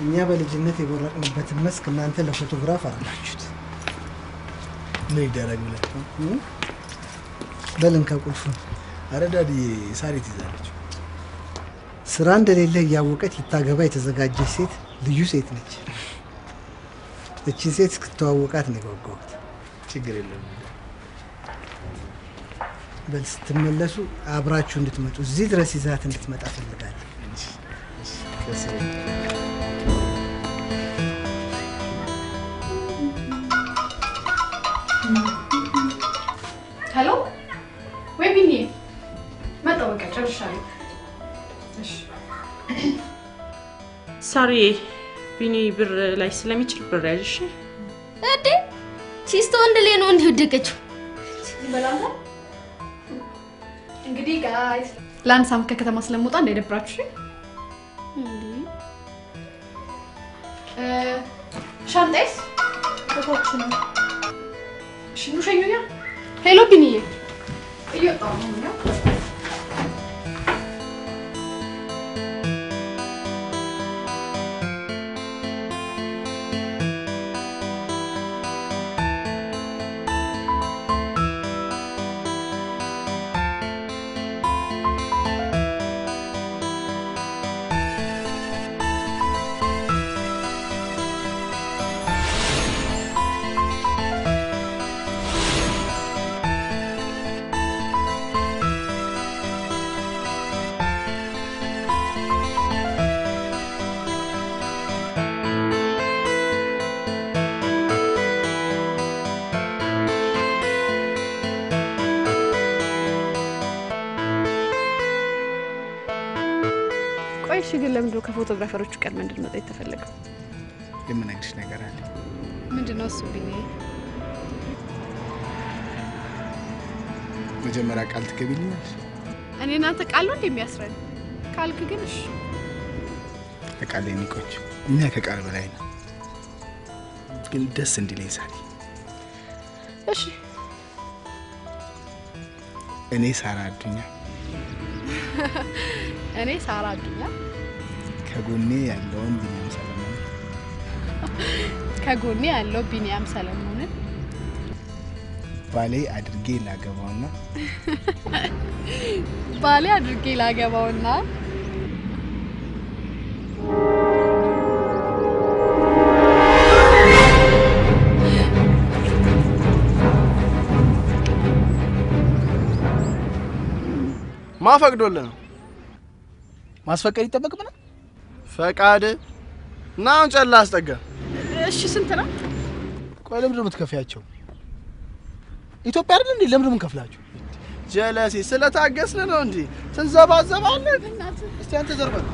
እኛ በልጅነት የቦረቅንበትን መስክ እናንተ ለፎቶግራፍ አረጋችሁት። ምን ይደረግ ብለህ እ? በልን ከቁልፉን አረ ዳድዬ ሳሬት ይዛለች። ስራ እንደሌለ እያወቀች ልታገባ የተዘጋጀች ሴት ልዩ ሴት ነች። እቺን ሴት እስክተዋወቃት ነው የጓጓሁት። ችግር የለም። በል ስትመለሱ አብራችሁ እንድትመጡ እዚህ ድረስ ይዛት እንድትመጣ ፈልጋለሁ። ከስ ሄሎ ወይ ቢኒ መጣሁ። በቃ ጨርሻለሁ። እሺ ሳሪ ቢኒ ብር ላይ ስለሚችል ብር ያዥ እሺ? እንዴ ሲስቶ ወንድ ላይ ነው እንዲህ ወደቀችው። ይበላል። እንግዲህ ጋይስ ለአንድ ሳምንት ከከተማ ስለምወጣ እንዳይደብራችሁ። እ፣ ሻንጣዬስ ቦታዎች ነው። እሺ ኑ ሸኙኛ። ሄሎ ቢኒዬ እየወጣሁ ነው ነው ቆይ እሺ፣ ግን ለምንድን ነው ከፎቶግራፈሮቹ ቀድመ እንድንመጣ የተፈለገው? የምነግርሽ ነገር አለ። ምንድን ነው እሱ ቢኒዬ? መጀመሪያ ቃል ትገቢልኛለሽ? እኔ እናንተ ቃል ነው እንደሚያስረን ካልክ ግን እሺ ከቃል ኒቆች እኛ ከቃል በላይ ነው። ግን ደስ እንዲለኝ ሳሪ፣ እሺ እኔ ሳራ አዱኛ እኔ ሳራ አዱኛ ከጎኔ ያለውን ቢኒያም ሰለሞን ከጎኔ ያለው ቢኒያም ሰለሞንን ባሌ አድርጌ ላገባውና ባሌ አድርጌ ላገባውና ማፈቅዶልህ ነው ማስፈቀድ ይጠበቅብናል። ፈቃድ እና አሁን ጨላ አስጠጋ። እሺ ስንት ነው? ቆይ ለምንድን ነው የምትከፍያቸው? ኢትዮጵያ አይደል እንዴ? ለምንድን ነው የምንከፍላቸው? ጀለሴ ስለታገስን ነው እንጂ ትንዘባዘባለህ። እስቲ አንተ ዘርበል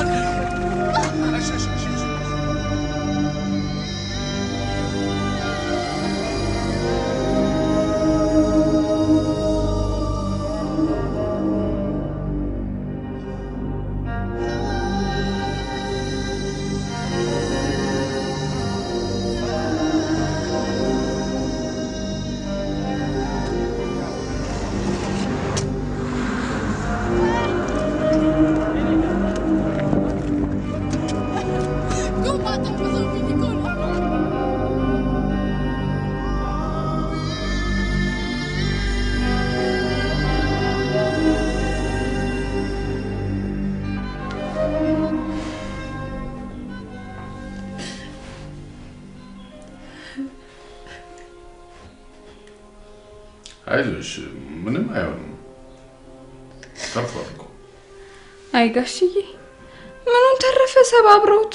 አይዞሽ፣ ምንም አይሆንም። ተርፏል እኮ አይ ጋሽዬ ምኑን ተረፈ ሰባብረውት።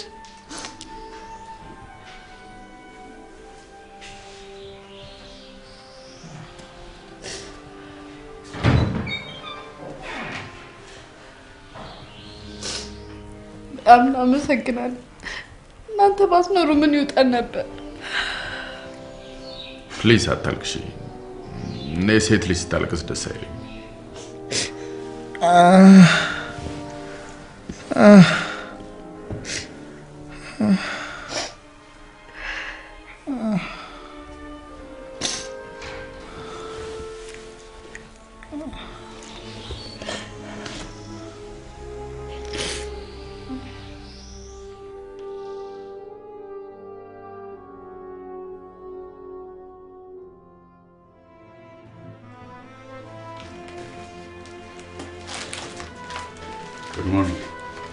በጣም እናመሰግናለን። እናንተ ባትኖሩ ምን ይውጠን ነበር? ፕሊዝ አታልቅሽ። እኔ ሴት ልጅ ስታለቅስ ደስ አይለኝ። ጉድ ሞርኒንግ።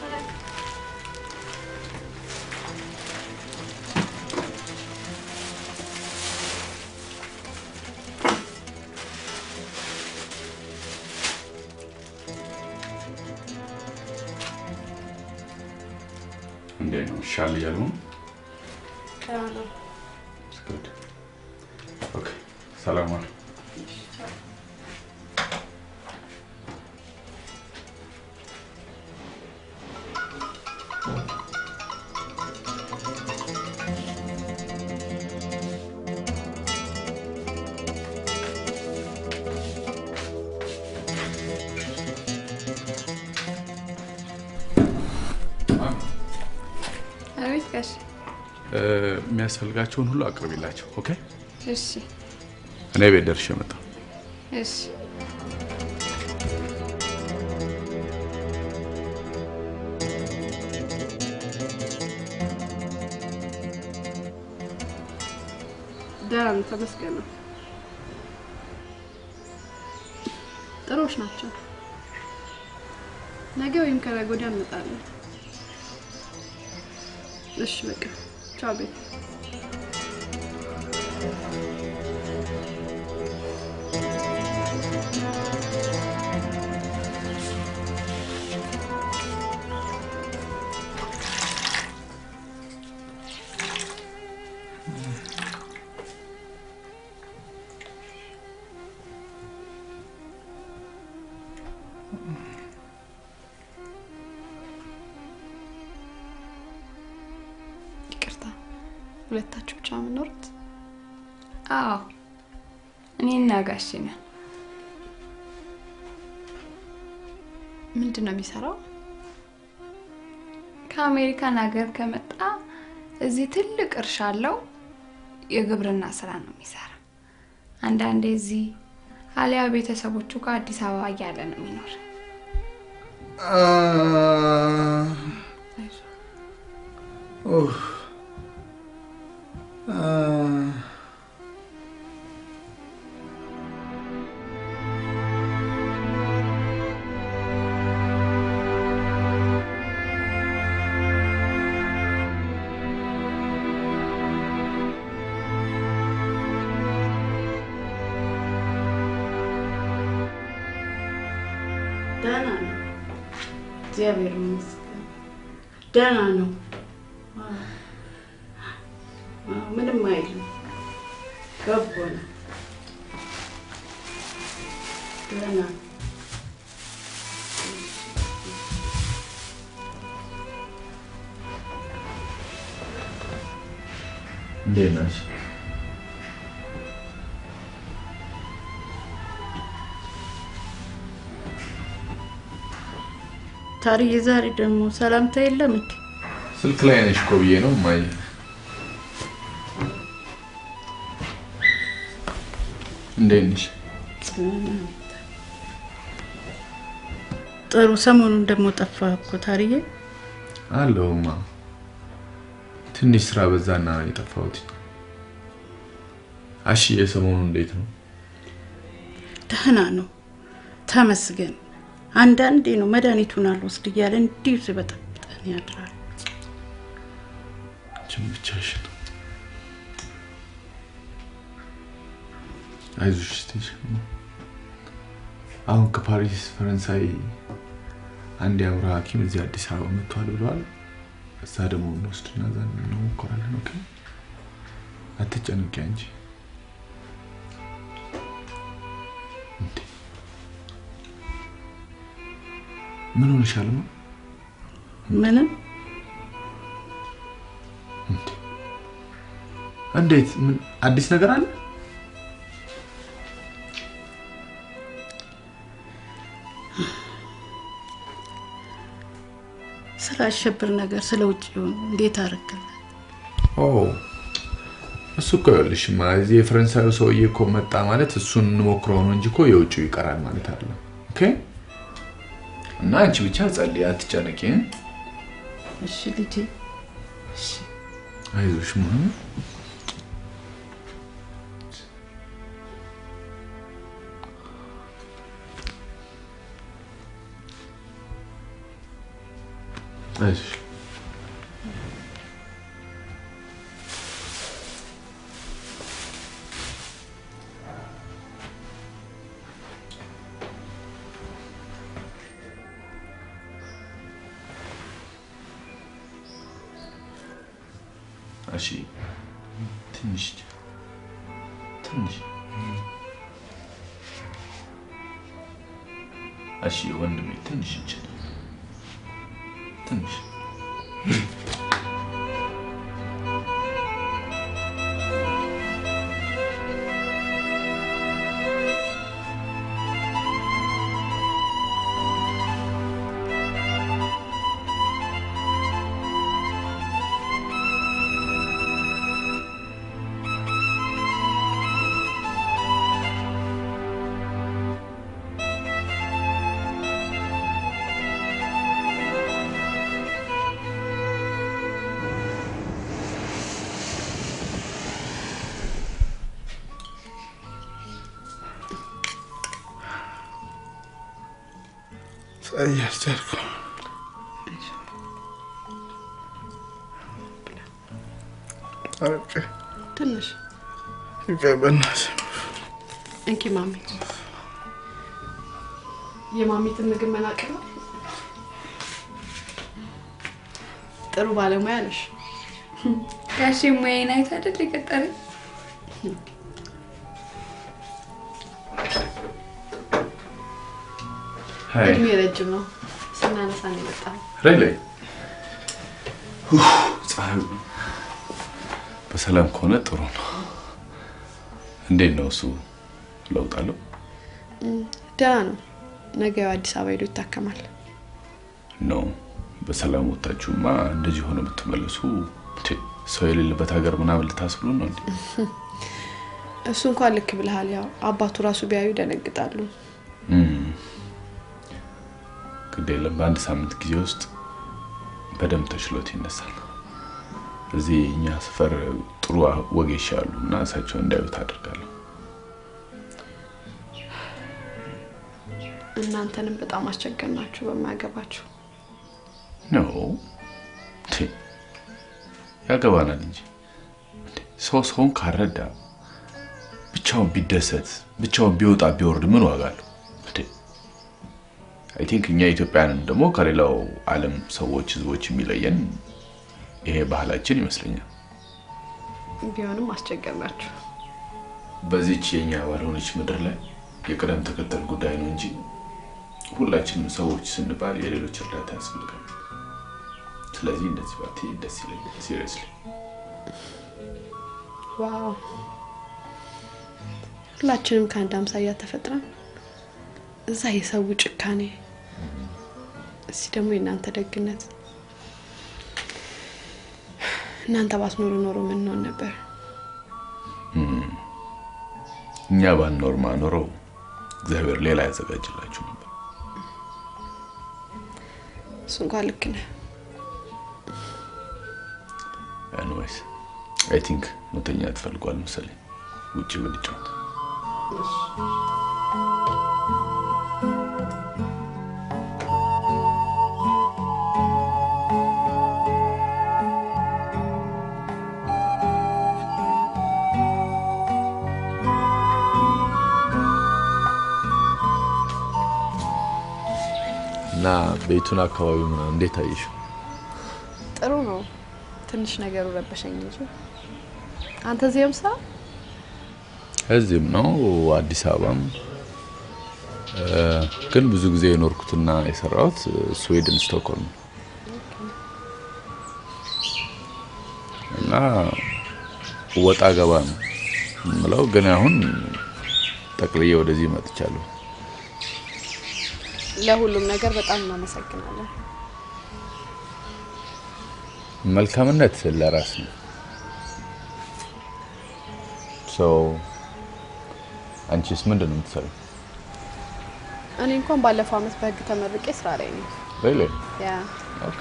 እንዴት ነው? ሻል እያሉ ነው? Good. Okay. ሰላም ዋል። አቤት ጋሽ። የሚያስፈልጋቸውን ሁሉ አቅርቢላቸው። ኦኬ። እሺ እኔ ቤት ደርሼ መጣሁ። እሺ ደህና ነው፣ ተመስገን ነው። ጥሩዎች ናቸው። ነገ ወይም ከነገ ወዲያ እንመጣለን። እሺ በቃ ቻው ቤት ይቅርታ፣ ሁለታችሁ ብቻ የምኖሩት? አዎ እኔና ጋሽ ነን። ምንድን ነው የሚሰራው? ከአሜሪካን ሀገር ከመጣ እዚህ ትልቅ እርሻ አለው። የግብርና ስራ ነው የሚሰራ። አንዳንዴ እዚህ አሊያ ቤተሰቦቹ ጋር አዲስ አበባ እያለ ነው የሚኖር። ደህና ነው፣ እግዚአብሔር ይመስገን ደህና ነው። አዎ፣ አዎ፣ ምንም አይልም፣ በጎ ነው፣ ደህና ነው። እንዴት ነሽ? ታርዬ ዛሬ ደግሞ ሰላምታ የለም እንዴ? ስልክ ላይ ነሽ እኮ ብዬ ነው እማዬ። እንዴት ነሽ? ጥሩ። ሰሞኑን ደግሞ ጠፋ እኮ ታርዬ። አለሁማ ትንሽ ስራ በዛና ነው የጠፋሁት። አሽዬ ሰሞኑን እንዴት ነው? ደህና ነው ተመስገን። አንዳንዴ ነው መድኃኒቱን አልወስድ እያለ እንዲሁ ሲበጠብጠን ያድራል። አንቺም ብቻሽን አይዞሽ ስትይ አሁን ከፓሪስ ፈረንሳይ አንድ የአእምሮ ሐኪም እዚህ አዲስ አበባ መጥቷል ብለዋል። እዛ ደግሞ እንወስድና እዛ እንሞክራለን። ኦኬ አትጨነቂ አንቺ። እንዴ ምን ሆንሻል? ነው ምንም እንዴት? ምን አዲስ ነገር አለ? ስለ አሸብር ነገር ስለ ውጭ እንዴት አረክል? ኦ እሱ እኮ ይኸውልሽማ እዚህ የፈረንሳዩ ሰውዬ እኮ መጣ ማለት እሱን እንሞክረው ነው እንጂ እኮ የውጭው ይቀራል ማለት አይደለም። ኦኬ እና አንቺ ብቻ ጸልይ፣ አትጨነቂ። እሺ ልጄ፣ እሺ አይዞሽ ማሚ። አይዞሽ እሺ ትንሽ ትንሽ እሺ ወንድሜ ትንሽ እንችል ትንሽ እያስቻልኩ ትንሽ በእናትህ እንኪ ማሚ፣ የማሚትን ምግብ መናቅ ነው። ጥሩ ባለሙያ ነሽ። ጋሼ ሙያዬን አይተህ አይደል የቀጠረኝ? ሀይ እድሜ ረጅም ነው። ስናነሳ ነው የመጣው። ሬሌ ፀሐዩ በሰላም ከሆነ ጥሩ ነው። እንዴት ነው እሱ? ለውጥ አለው? ደህና ነው። ነገ ያው አዲስ አበባ ሄዶ ይታከማል። ነው በሰላም ወጣችሁማ እንደዚህ ሆነ ብትመለሱ ቴ፣ ሰው የሌለበት ሀገር ምናምን ልታስብሉ ነው እንዴ? እሱ እንኳን ልክ ብልሃል። ያው አባቱ ራሱ ቢያዩ ይደነግጣሉ። እም፣ ግድ የለም በአንድ ሳምንት ጊዜ ውስጥ በደንብ ተችሎት ይነሳል። እዚህ እኛ ሰፈር ጥሩ ወጌሻ አሉ እና እሳቸው እንዳዩት አድርጋለሁ። እናንተንም በጣም አስቸገርናችሁ በማያገባችሁ። ነው ቴ፣ ያገባናል እንጂ እንዴ፣ ሰው ሰውን ካረዳ ብቻውን ቢደሰት ብቻውን ቢወጣ ቢወርድ ምን ዋጋ አለው? አይ ቲንክ እኛ ኢትዮጵያንን ደግሞ ከሌላው ዓለም ሰዎች ህዝቦች የሚለየን ይሄ ባህላችን ይመስለኛል። ቢሆንም አስቸገርናችሁ። በዚች የኛ ባልሆነች ምድር ላይ የቅደም ተከተል ጉዳይ ነው እንጂ ሁላችንም ሰዎች ስንባል የሌሎች እርዳታ ያስፈልጋል። ስለዚህ እንደዚህ ባትይ ደስ ይለኛል። ሲሪየስሊ ዋው ሁላችንም ከአንድ አምሳያ ተፈጥረን እዛ የሰው ጭካኔ፣ እዚህ ደግሞ የእናንተ ደግነት። እናንተ ባትኖሩ ኖሮ ምን እንሆን ነበር? እኛ ባንኖር ማኖረው እግዚአብሔር ሌላ ያዘጋጅላችሁ ነበር። እሱ እንኳን ልክ ነህ። ኤኒዌይስ አይ ቲንክ መተኛ ትፈልጓል መሰለኝ። ውጭ ብንጫወት እና ቤቱን አካባቢ ምናምን እንዴት አየሽው? ጥሩ ነው። ትንሽ ነገሩ ረበሸኝ እንጂ አንተ እዚህም ስራ እዚህም ነው አዲስ አበባም እ፣ ግን ብዙ ጊዜ የኖርኩትና የሰራሁት ስዌድን ስቶክሆልም ነው። እና ወጣ ገባ ነው የምለው፣ ግን አሁን ጠቅልዬ ወደዚህ መጥቻለሁ። ለሁሉም ነገር በጣም እናመሰግናለን። መልካምነት ለራስ ነው። ሰው አንቺስ ምንድን ነው የምትሰሪው? እኔ እንኳን ባለፈው አመት በህግ ተመርቄ ስራ ላይ ነኝ። ሪሊ ያ ኦኬ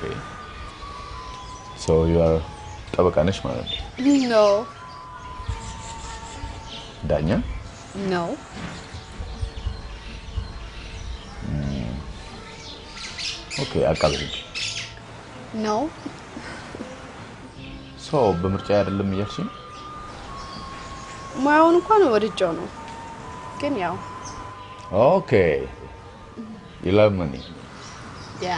ሶ ዩ አር ጠበቃ ነሽ ማለት ነው? ኖ ዳኛ? ኖ ኦኬ አቃቤ ህግ። ኖ ሶ በምርጫ አይደለም እያልሽ ነው? ሙያውን እንኳን ወድጀው ነው፣ ግን ያው ኦኬ ዩ ላቭ መኒ ያ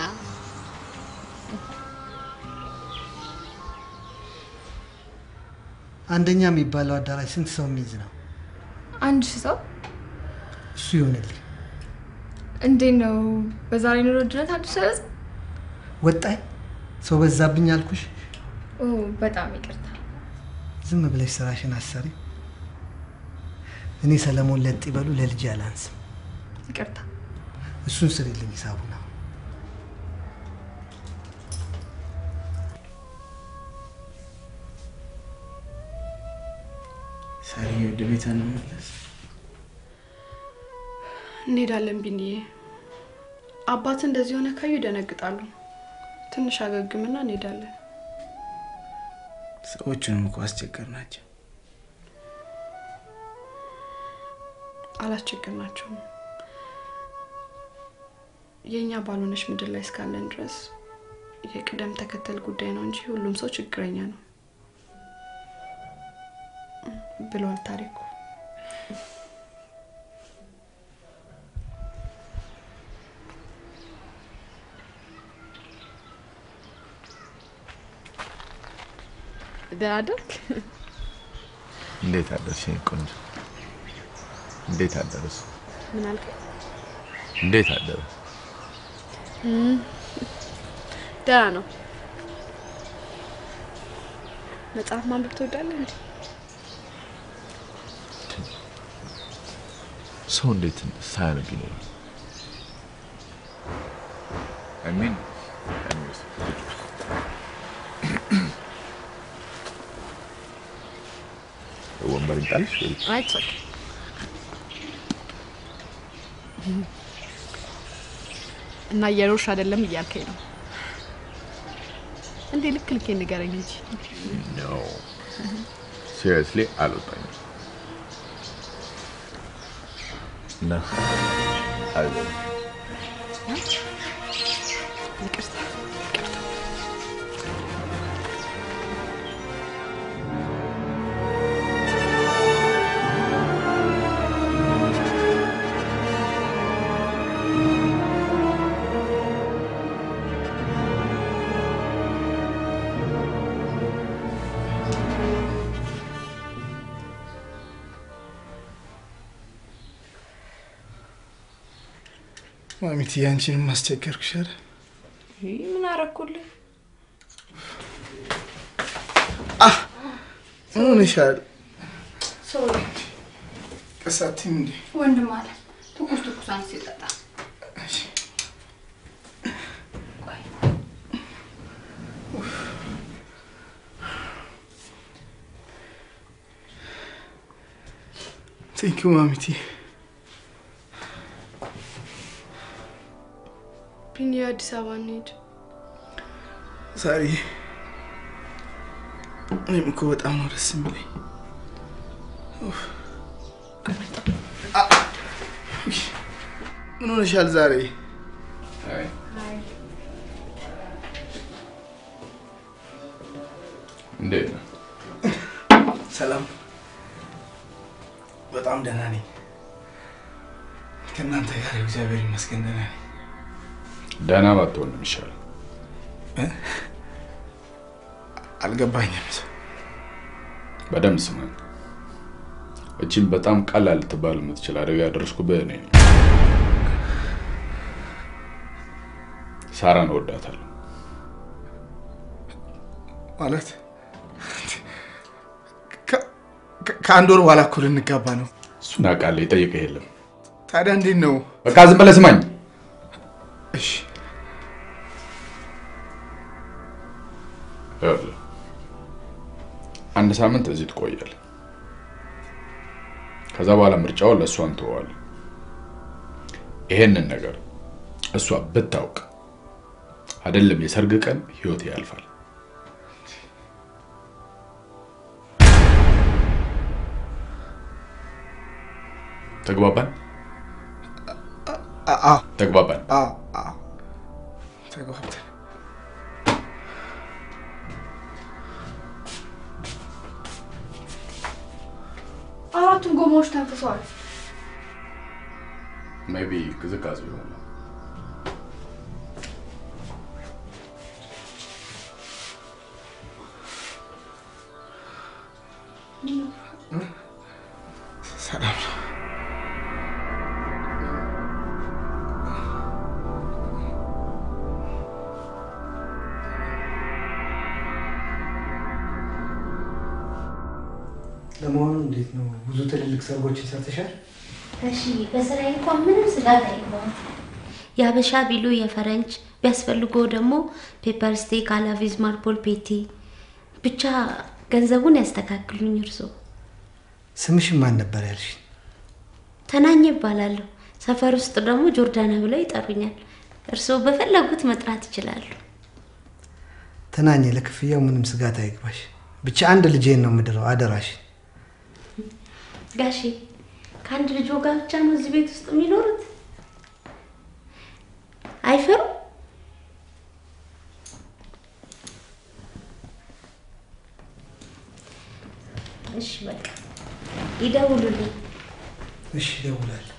አንደኛ የሚባለው አዳራሽ ስንት ሰው የሚይዝ ነው? አንድ ሺህ ሰው እሱ ይሆንልኝ። እንዴት ነው? በዛሬ ኑሮ ውድነት አንድ ሺህ ሰው ወጣኝ ሰው በዛብኝ አልኩሽ። ኦ፣ በጣም ይቅርታ። ዝም ብለሽ ስራሽን አሰሪ። እኔ ሰለሞን ለጥ ይበሉ ለልጅ አላንስም። ይቅርታ። እሱን ስሪልኝ ሂሳቡ ነው። ሳሪ ወደ ቤት እንመለስ። እንሄዳለን ቢንዬ። አባት እንደዚህ ሆነ ካዩ ይደነግጣሉ። ትንሽ አገግምና እንሄዳለን። ሰዎቹንም እኮ አስቸገር ናቸው። አላስቸገርናቸውም። የእኛ ባልሆነች ምድር ላይ እስካለን ድረስ የቅደም ተከተል ጉዳይ ነው እንጂ ሁሉም ሰው ችግረኛ ነው ብሏል ታሪኩ። ደህና አደርክ? እንዴት አደርሽ የኔ ቆንጆ? እንዴት አደረስ? ምን አልከኝ? እንዴት አደረ? ደህና ነው። መጽሐፍ ማንበብ ትወዳለህ እንዴ? ሰው እንዴት ሳያነብ ይኖራል? አይ ሚን ወንበር ይጣልሽ ወይ? አይ ኦኬ። እና እየሮሽ አይደለም እያልከኝ ነው እንዴ? ልክ ልኬ ንገረኝ እንጂ ኖ ሲሪየስሊ አልወጣኝም እና አልወጣኝም። ይቅርታ ይቅርታ። ማሚት ያንቺንም ማስቸገርኩሽ አይደል? ይህ ምን አረኩልህ? ምን ሆነሻል? ቀሳቲም እንዴ ወንድም አለ ትኩስ ትኩስ አንስ ይጠጣ። ቴንኪው ማሚቲ። ቢኒ አዲስ አበባ እንሂድ። ዛሬ እኔም እኮ በጣም ነው ደስ የሚለኝ። ኡፍ። አ- ምን ሆነሻል ዛሬ? እንዴት ነው? ሰላም። በጣም ደህና ነኝ። ከእናንተ ጋር እግዚአብሔር ይመስገን ደህና ነኝ። ደህና ባትሆን ነው የሚሻለው። አልገባኝም። በደንብ ስማኝ። እቺን በጣም ቀላል ልትባል የምትችል አደጋ ያደረስኩብህ እኔ ነኝ። ሳራን እወዳታለሁ። ማለት ከ- ከ- ከአንድ ወር በኋላ እኮ ልንጋባ ነው። እሱን አውቃለሁ፣ የጠየቀህ የለም። ታዲያ እንዴት ነው? በቃ ዝም ብለህ ስማኝ። እሺ ይኸውልህ፣ አንድ ሳምንት እዚህ ትቆያለህ። ከዛ በኋላ ምርጫውን ለእሷ እንተዋለን። ይሄንን ነገር እሷ ብታውቅ አይደለም የሰርግ ቀን ህይወት ያልፋል። ተግባባን? አ- አዎ ተግባባን። አዎ አዎ ተግባብተን አራቱም ጎማዎች ተንፍሰዋል። ሜይ ቢ ቅዝቃዜ ይሆናል። ሰላም ነው። ለመሆኑ እንዴት ነው? ብዙ ትልልቅ ሰርጎችን ሰርተሻል? እሺ በስራዬ እንኳን ምንም ስጋት አይገባም። የአበሻ ቢሉ የፈረንጅ ቢያስፈልገው ደግሞ ፔፐር ስቴክ አላቪዝ ማርፖል ፔቲ ብቻ ገንዘቡን ያስተካክሉኝ። እርሶ ስምሽን ማን ነበር ያልሽ? ተናኘ ይባላለሁ። ሰፈር ውስጥ ደግሞ ጆርዳና ብለው ይጠሩኛል። እርስዎ በፈለጉት መጥራት ይችላሉ። ተናኘ፣ ለክፍያው ምንም ስጋት አይግባሽ። ብቻ አንድ ልጄን ነው የምድረው፣ አደራሽ። ጋሼ ከአንድ ልጆ ጋር ብቻ ነው እዚህ ቤት ውስጥ የሚኖሩት? አይፈሩም? እሺ በቃ ይደውሉልኝ። እሺ፣ እደውላለሁ።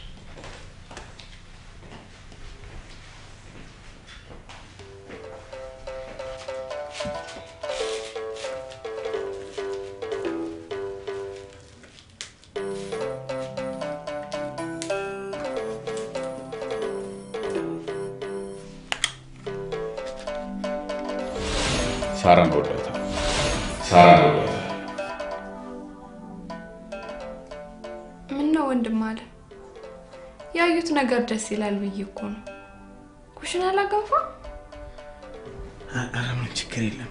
ሳራን እወዳታለሁ። ሳራን እወዳታለሁ። ምን ነው ወንድም አለ ያዩት ነገር ደስ ይላል ብዬ እኮ ነው። ኩሽና ላገንፋ ኧረ ምንም ችግር የለም።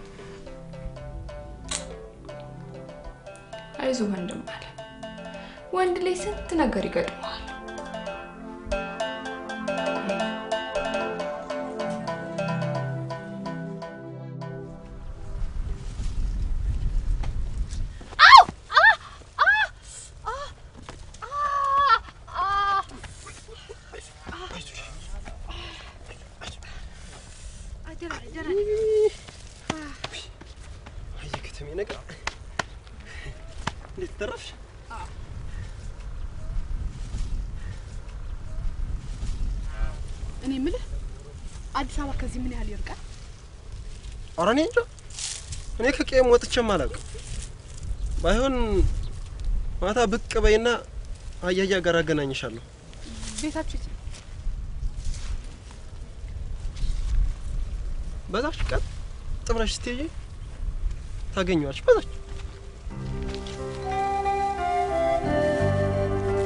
አይዞ ወንድም አለ ወንድ ላይ ስንት ነገር ይገጥመዋል። የከተሜ ነገር እንዴት ተረፍሽ? እኔ የምልህ አዲስ አበባ ከዚህ ምን ያህል ይርቃል? ኧረ እኔ እንጃ። እኔ ከቄም ወጥቼም አላውቅም። ባይሆን ማታ ብቅ በይና አያያ ጋር አገናኝሻለሁ። ቤታችሁ የት ነው? በዛች ቀን ጥብረሽ ስትሄጂ ታገኘዋለሽ። በዛች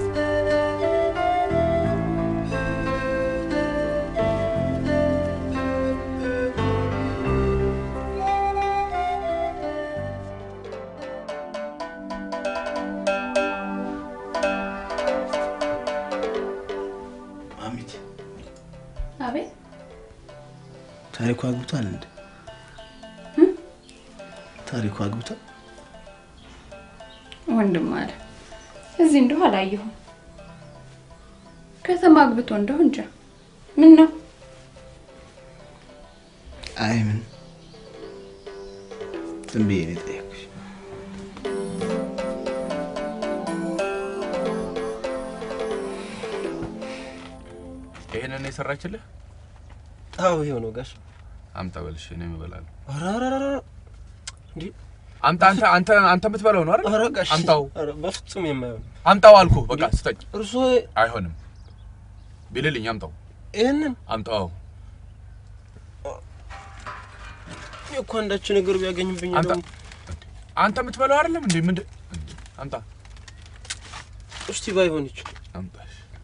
ታሪኩ አግብቷል እንዴ? ታሪኩ አግብቷል? ወንድም አለ እዚህ እንደሁ አላየሁም። ከተማ አግብቶ እንደሁ እንጃ። ምን ነው አይ ምን ዝም ብዬ ነው የጠየኩሽ። ይሄንን የሰራችልህ አዎ ይኸው ነው ጋሽ። አምጣ በልሽ፣ እኔም እበላለሁ። ኧረ ኧረ ኧረ ኧረ እንዴ! አምጣ። አንተ አንተ አንተ የምትበላው ነው አይደል? ኧረ ጋሽ አምጣው፣ ኧረ በፍጹም የማይሆን አምጣው አልኩህ። በቃ ስጠኝ። እርሶ አይሆንም ቢልልኝ አምጣው፣ ይህንን አምጣው። እኔ እኮ አንዳች ነገር ቢያገኝብኝ አምጣ። ደግሞ አንተ የምትበላው አይደለም እንዴ? ምንድን እንዴ? አምጣ፣ እስቲ ባይሆን ይችላል አምጣ።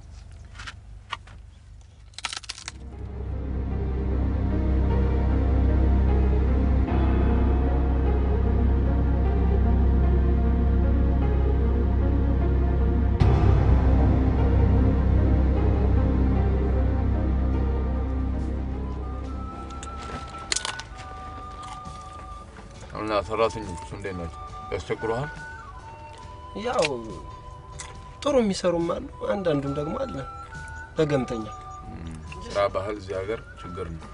እና ሰራተኞቹ እንዴት ናቸው? ያስቸግሩሃል? ያው ጥሩ የሚሰሩም አሉ፣ አንዳንዱም ደግሞ አለ በገምተኛ። ስራ ባህል እዚህ ሀገር ችግር ነው።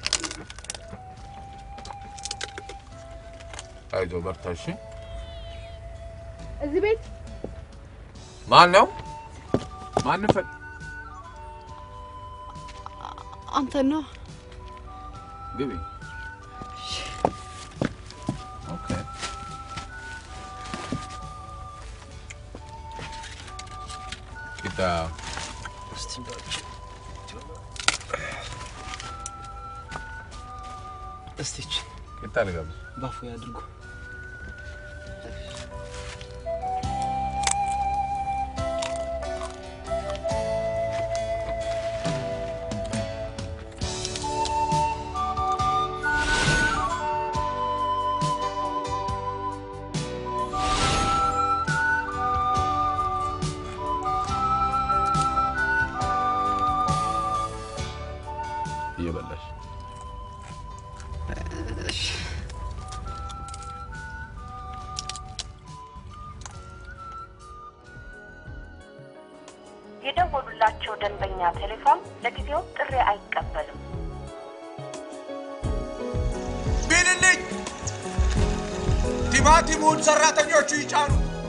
አይዞህ በርታ። እሺ። እዚህ ቤት ማን ነው? ማን ፈል አንተ ነው ግቢ። ኦኬ። ቂጣ እስቲ እንዳች እስቲች ቂጣ ልጋብዝ። ባፉ ያድርጉ። እየበላሽ የደወሉላቸው ደንበኛ ቴሌፎን ለጊዜው ጥሪ አይቀበልም። ቢልልኝ ቲማቲሙን ሰራተኞቹ ይጫኑ።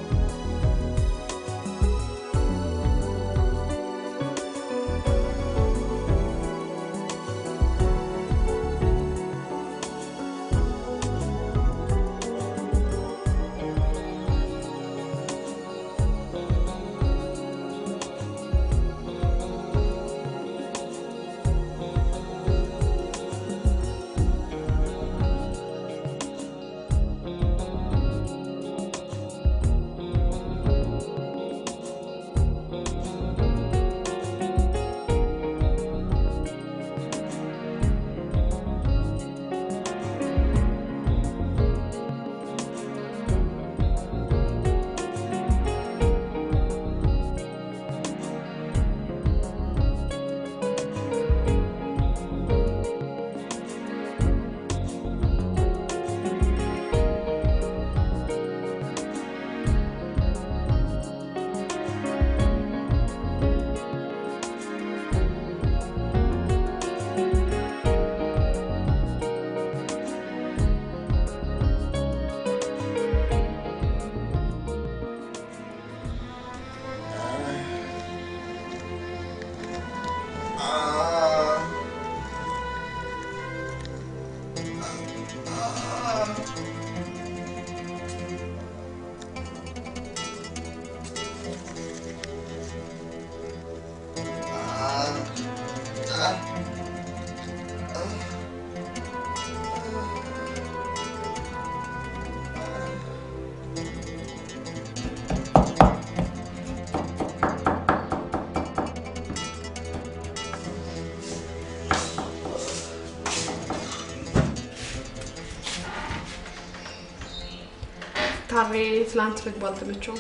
ታሬ ትላንት ምግቡ አልተመቸውም።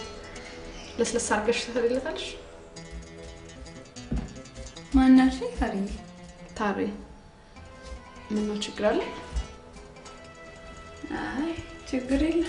ለስለስ አድርገሽ ትሰሪለታለሽ። ማናልሽ ታሪ ታሬ ምን ነው ችግር አለ? አይ ችግር የለም።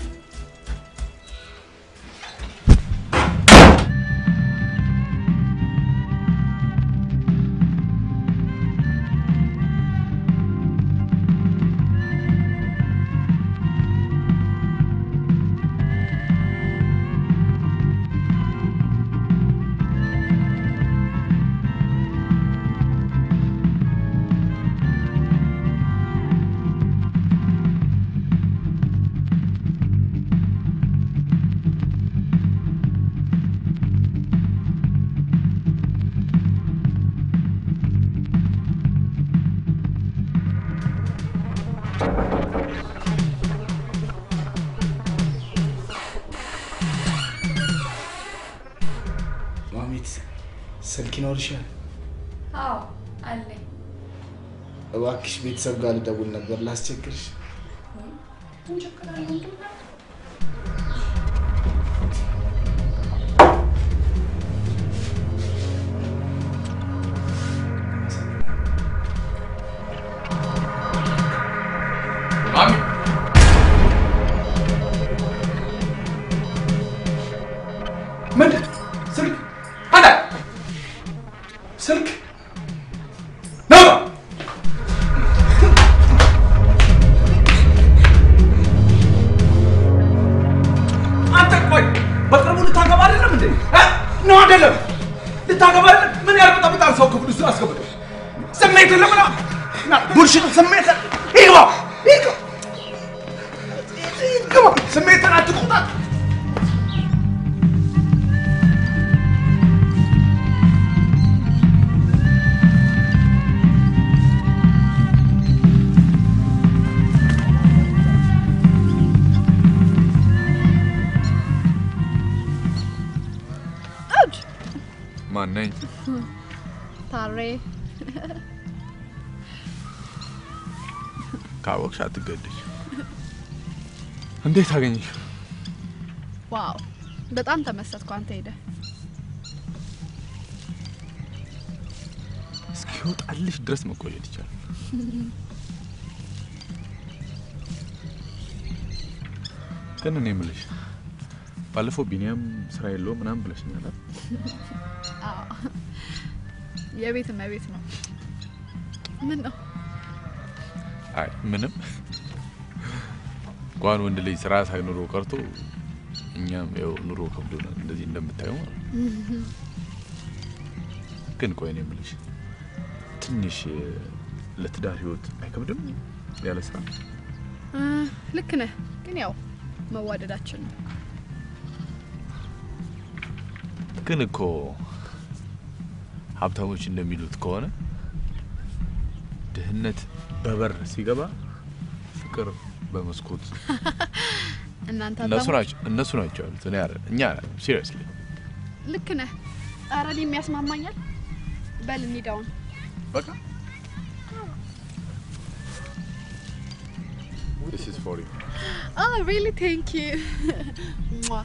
ማሚት ስልክ ይኖርሻል? አዎ አለኝ። እባክሽ ቤተሰብ ጋር ልደውል ነበር ላስቸግርሽ። ምን ችግር አለው? ማሚ ምንድን ስልክ አለ ስልክ ነው አንተ ቆይ በቅርቡ ልታገባ አይደለም እንዴ እ? ነው አይደለም ልታገባ አይደለም ምን ያልበጠብጣል ሰው ክፍል ውስጥ አስገብቶ ስሜት ለምን ቡልሽት ስሜት ይግባ ይግባ ይግባ ስሜትን አትቆጣት ማን ነኝ? ታሬ ካወቅሽ አትገደሽ። እንዴት አገኘሽ? ዋው በጣም ተመሰጥኩ። አንተ ሄደህ እስኪወጣልሽ ድረስ መቆየት ይቻላል። ግን እኔ የምልሽ ባለፈው ቢኒያም ስራ የለውም ምናምን ብለሽኛል አይደል? አዎ፣ የቤት እመቤት ነው። ምን ነው አይ ምንም እንኳን ወንድ ልጅ ስራ ሳይኖሮ ቀርቶ እኛም ያው ኑሮ ከብዶናል እንደዚህ እንደምታየው ማለት ነው። ግን ቆይ እኔ የምልሽ ትንሽ ለትዳር ህይወት አይከብድም ያለ ስራ? እ፣ ልክ ነህ። ግን ያው መዋደዳችን ነው። ግን እኮ ሀብታሞች እንደሚሉት ከሆነ ድህነት በበር ሲገባ ፍቅር በመስኮት እናንተ እነሱ አባሞች ናቸው እነሱ ናቸው ያሉት እኔ አይደለም እኛ ሲሪየስሊ ልክ ነህ። ኧረ እኔም ያስማማኛል። በል እንሂድ አሁን። በቃ This is for you. Oh, really? Thank you. Mwah.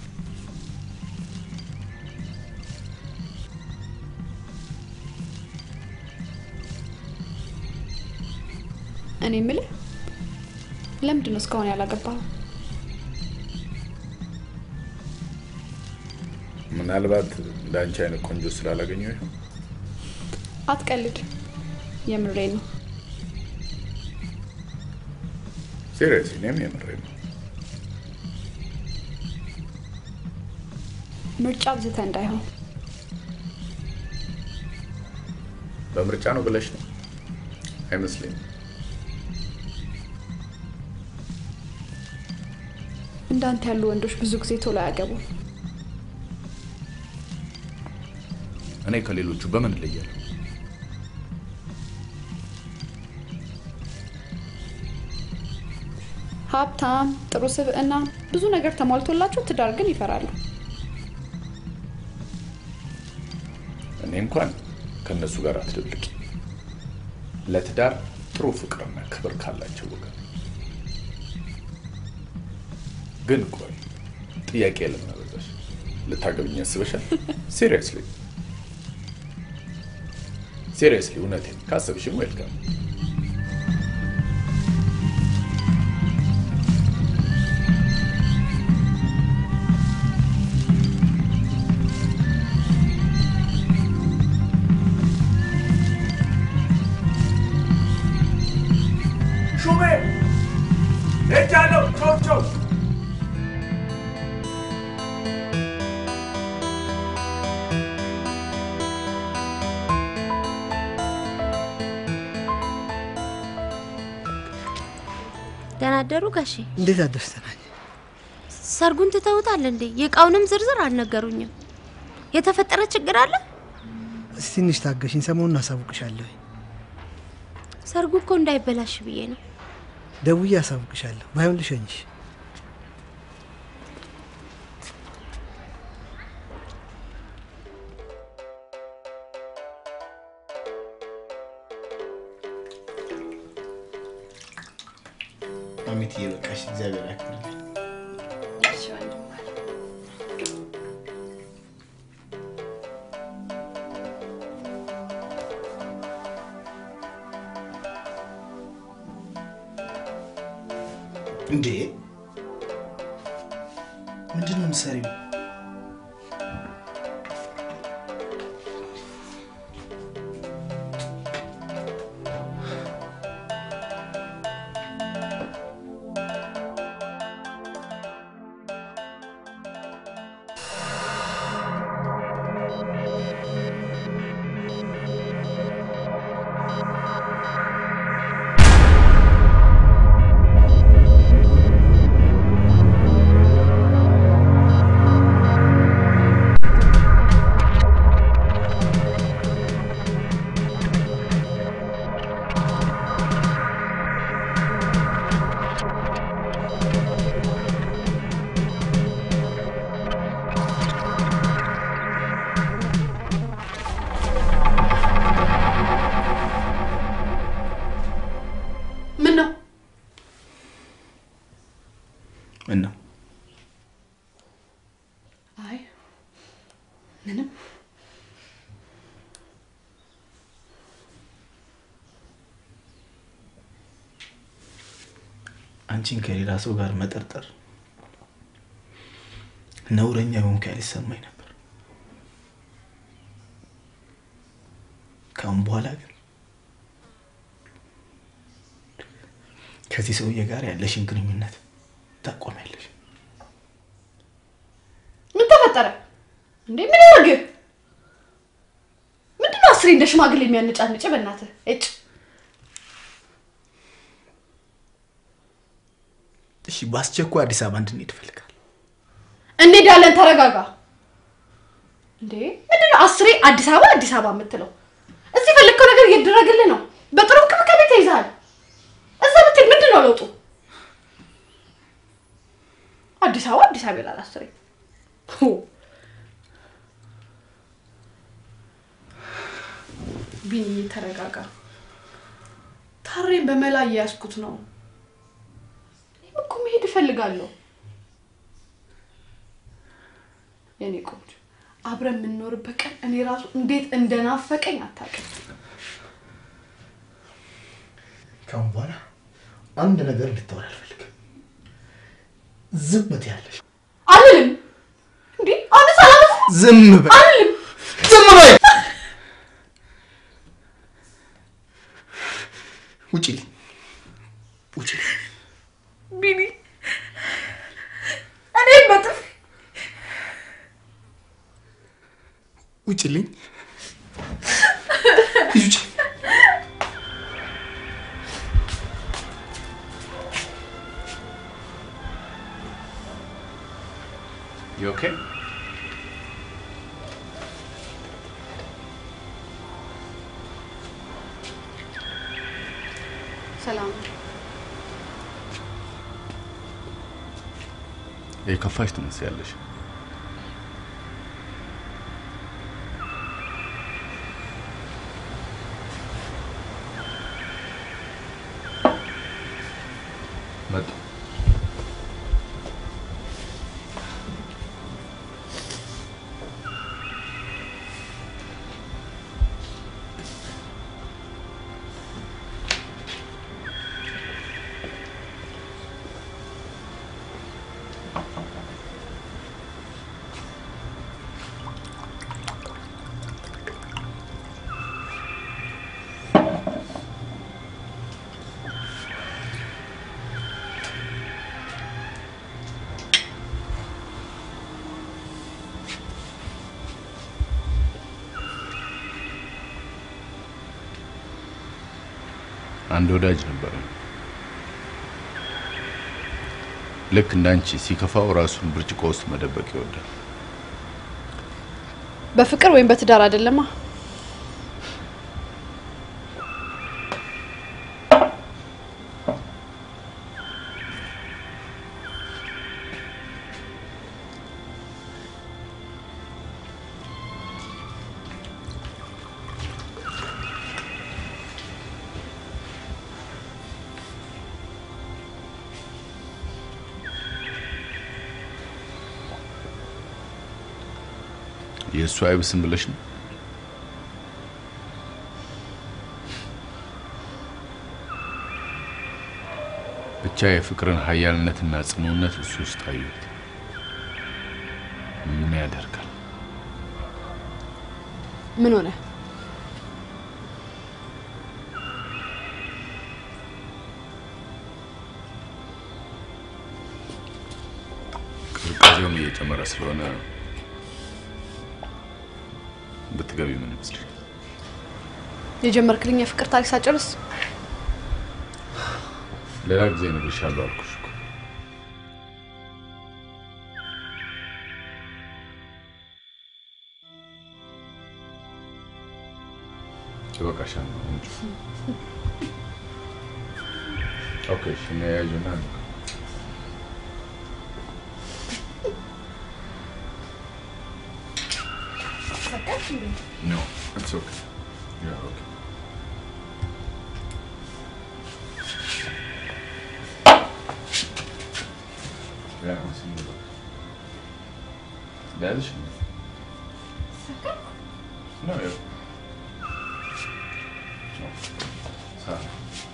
እኔ የምልህ ለምንድን ነው እስካሁን ያላገባኸው? ምናልባት ለአንቺ አይነት ቆንጆ ስላላገኘው ይሆን? አትቀልድ፣ የምሬ ነው። ሲሪየስ እኔም የምሬ ነው። ምርጫ ብዝተ እንዳይሆን በምርጫ ነው ብለሽ ነው? አይመስለኝም። እንዳንተ ያሉ ወንዶች ብዙ ጊዜ ቶሎ አያገቡም። እኔ ከሌሎቹ በምን እለያለሁ? ሀብታም፣ ጥሩ ስብዕና፣ ብዙ ነገር ተሟልቶላቸው ትዳር ግን ይፈራሉ። እኔ እንኳን ከእነሱ ጋር አትደብልቂ። ለትዳር ጥሩ ፍቅርና ክብር ካላቸው ወገን ግን ቆይ ጥያቄ ለምን አበዛሽ? ልታገብኝ ያስበሻል? ሲሪየስሊ ሲሪየስሊ፣ እውነቴን ካሰብሽም ዌልካም። አደሩ ጋሼ? እንዴት አደርሰናል? ሰርጉን ትተውታል እንዴ? የእቃውንም ዝርዝር አልነገሩኝም። የተፈጠረ ችግር አለ? እስቲ ትንሽ ታገሽኝ፣ ሰሞኑን አሳውቅሻለሁ። ሰርጉ እኮ እንዳይበላሽ ብዬ ነው። ደውዬ አሳውቅሻለሁ። ባይሆን ልሸኝሽ። ማሚትዬ በቃሽ፣ እግዚአብሔር ያክብርልኝ። እንዴ ምንድን ነው የምትሰሪው? ምን ነው ምን ነው አይ ምንም አንቺን ከሌላ ሰው ጋር መጠርጠር ነውረኛ የሆንክ ያህል ይሰማኝ ነበር። ከአሁን በኋላ ግን ከዚህ ሰውዬ ጋር ያለሽን ግንኙነት ታቆሚያለሽ። ምን ተፈጠረ እንዴ? ምን ያርግ? ምንድነው አስሬ እንደ ሽማግሌ የሚያነጫንጭ? በእናትህ እጭ እሺ፣ በአስቸኳይ አዲስ አበባ እንድንሄድ እፈልጋለሁ። እንሄዳለን። ተረጋጋ። እንዴ ምንድነው አስሬ አዲስ አበባ አዲስ አበባ የምትለው? እዚህ የፈለግከው ነገር እየተደረገልህ ነው። በጥሩ እንክብካቤ ተይዘሃል። እዛ ብትሄድ ምንድን ነው ለውጡ? አዲስ አበባ አዲስ አበባ ይላል አስሬ። ሁ። ቢኒ ተረጋጋ። ታሬን በመላ እየያዝኩት ነው። እኔም እኮ መሄድ እፈልጋለሁ። የኔ ቆንጆ አብረን የምንኖርበት ቀን እኔ ራሱ እንዴት እንደናፈቀኝ አታውቅም። ከአሁን በኋላ አንድ ነገር እንድታወሪ አልፈልግም። ዝም ትያለሽ። አልልም። እንዴ አሁን ሰላም ዝም በይ። አልልም። ዝም በይ። ውጪልኝ፣ ውጪልኝ። ቢኒ እኔ በጥፍ ውጪልኝ። ውጪ። You okay? ሰላም የከፋሽ ትመስያለሽ። መጡ። አንድ ወዳጅ ነበረ። ልክ እንዳንቺ ሲከፋው ራሱን ብርጭቆ ውስጥ መደበቅ ይወዳል። በፍቅር ወይም በትዳር አይደለማ። የእሱ አይብስም ብለሽ ነው? ብቻ የፍቅርን ኃያልነትና ጽኑነት እሱ ውስጥ አየሁት። ምን ያደርጋል? ምን ሆነ? ቅዝቃዜውም እየጨመረ ስለሆነ ብትገቢ ምን ይመስልሽ? የጀመርክልኝ የፍቅር ታሪክ ሳጨርስ ሌላ ጊዜ እነግርሻለሁ አልኩሽ እኮ። ይበቃሻል። እንጂ ኦኬ፣ እሺ፣ እና ያዡና እንሂድ። No, it's okay. Yeah, okay. Yeah, I'll see you. Dez? Não, eu. Não. Sabe?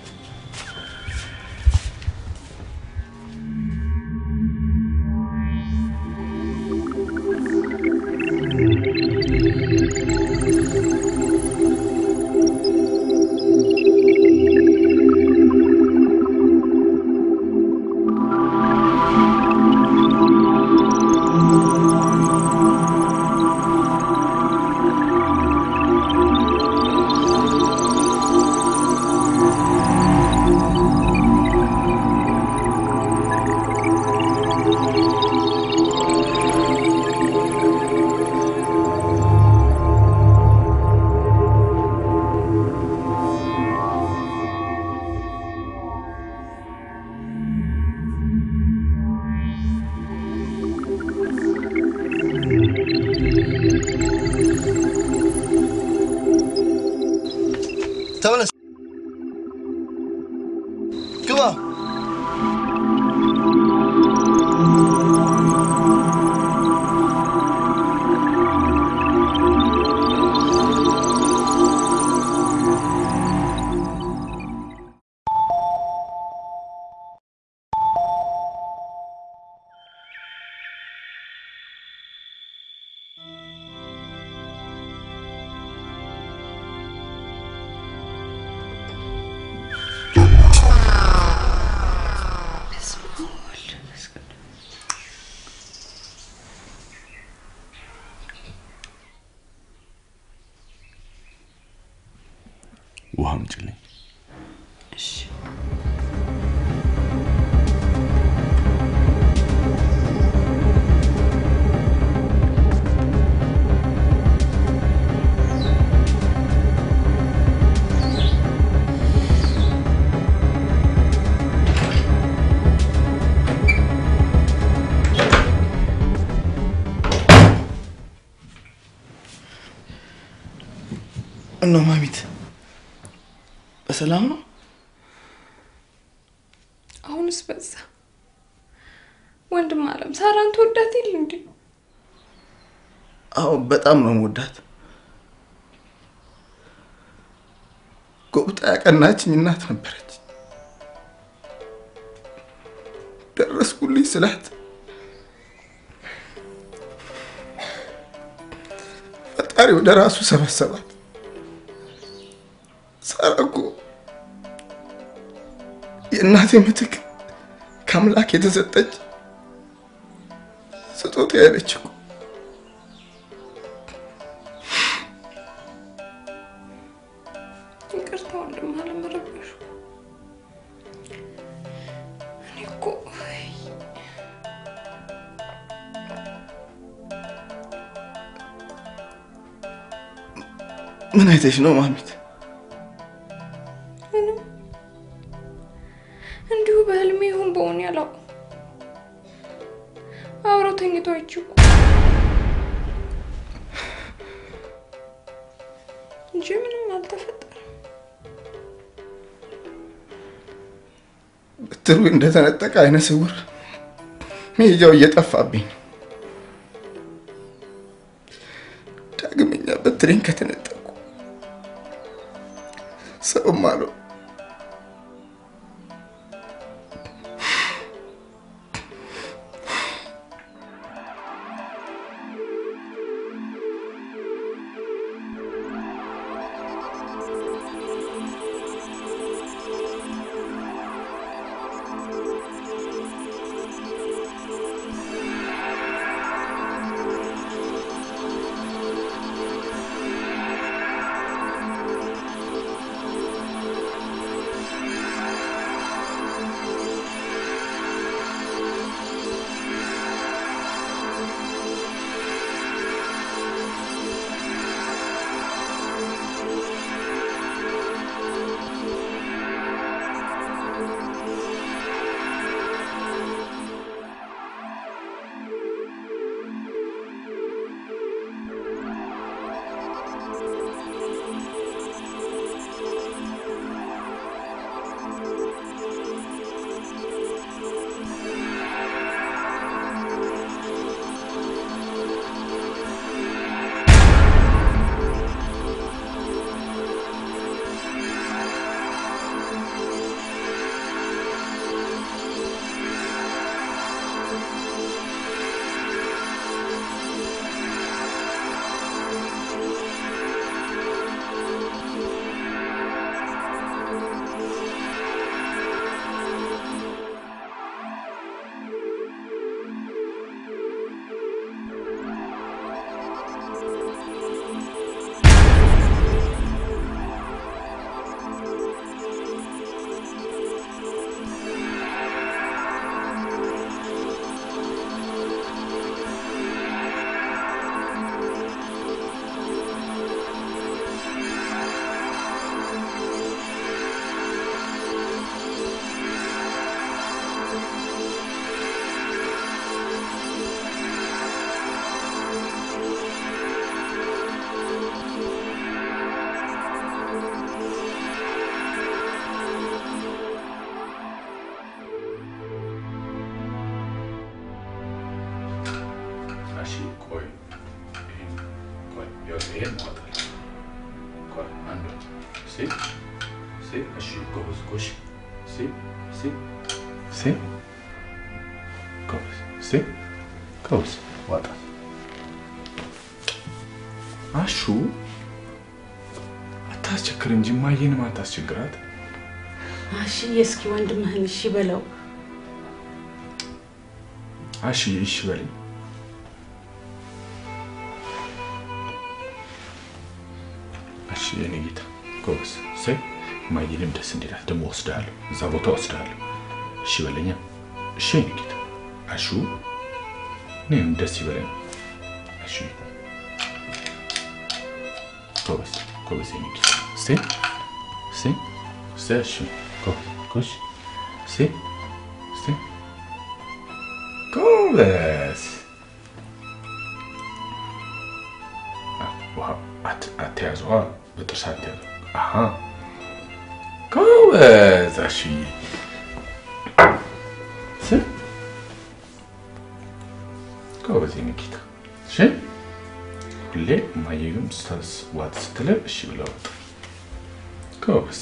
ተመለስ፣ ግባ። ውሃ አምጪልኝ። እነ ማሚት በሰላም ነው? አሁንስ በዛ። ወንድም አለም ሳራን ትወዳት የለ እንዴ? አዎ በጣም ነው የምወዳት። ጎብጣ ያቀናችኝ እናት ነበረች። ደረስኩልኝ ስላት ፈጣሪ ወደ ራሱ ሰበሰባት። ሳራ እኮ የእናቴ ምትክ ከአምላክ የተሰጠች ስጦታ ያለች እኮ ይቅርታ ወንድም አለም ረበሹ። እኔ እኮ ምን አይተሽ ነው ማሚት? ምንም እንዲሁ በህልሜ ይሁን በሆነ ያላውቅም። አብረው ተኝቶ አይችው እንጂ ምንም አልተፈጠረም። ብትሩ እንደተነጠቀ አይነ ስውር መሄጃው እየጠፋብኝ ነው። ዳግመኛ በትሬን ከተነጠቁ ሰውም አለው እሺ ቆይ ይሄን ቆይ ይኸውልህ ይሄን ማውጣት ቆይ አንዱ ሲ ሲ እሺ ጎበዝ ጎሽ ሲ ሲ ሲ ጎበዝ ሲ ጎበዝ ዋጣት አሹ አታስቸግር እንጂ ማየንም አታስቸግራት እሺ እስኪ ወንድምህን እሺ በለው። አሺ እሺ በለኝ እሺ የኔ ጌታ ጎበዝ ሰይ ማየንም ደስ እንዲላት ደግሞ ወስድሃለሁ፣ እዛ ቦታ ወስድሃለሁ። እሺ በለኛ። እሺ የኔ ጌታ አሹ እኔም ደስ ይበለኝ። እሺ ጎበዝ ጎበዝ የኔ ጌታ ሰይ ሰይ ሰይ እሺ ጎበዝ ጎሽ ሰይ ሰይ ጎበዝ ውሃ አትያዙ፣ በጥርስ አትያዙ። አሀ ጎበዝ አሹዬ። ስ- ጎበዝ የኔ ጌታ። እሺ ሁሌ እማዬም ስታስ ዋት ስትልህ እሺ ብለህ ወጣ። ጎበዝ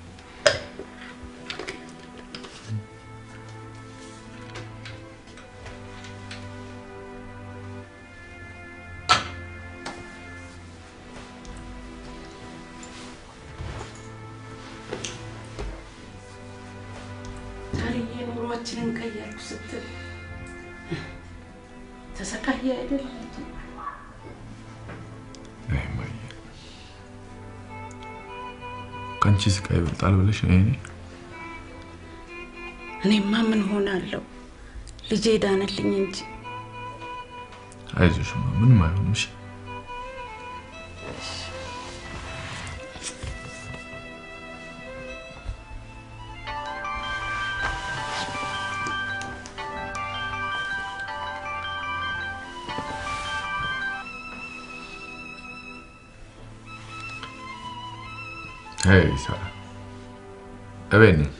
ታሪዬ ኑሯችንን ቀየርኩ ስትል ተሰቃየ አይደል? አይ እማዬ፣ ከአንቺ ስቃይ ይበልጣል ብለሽ ነው የእኔ? እኔማ ምን ሆናለሁ? ልጄ ዳነልኝ እንጂ አይዞሽማ ምንም አይሆንም። እሺ ሄይ ሳራ፣ እቤት ነኝ።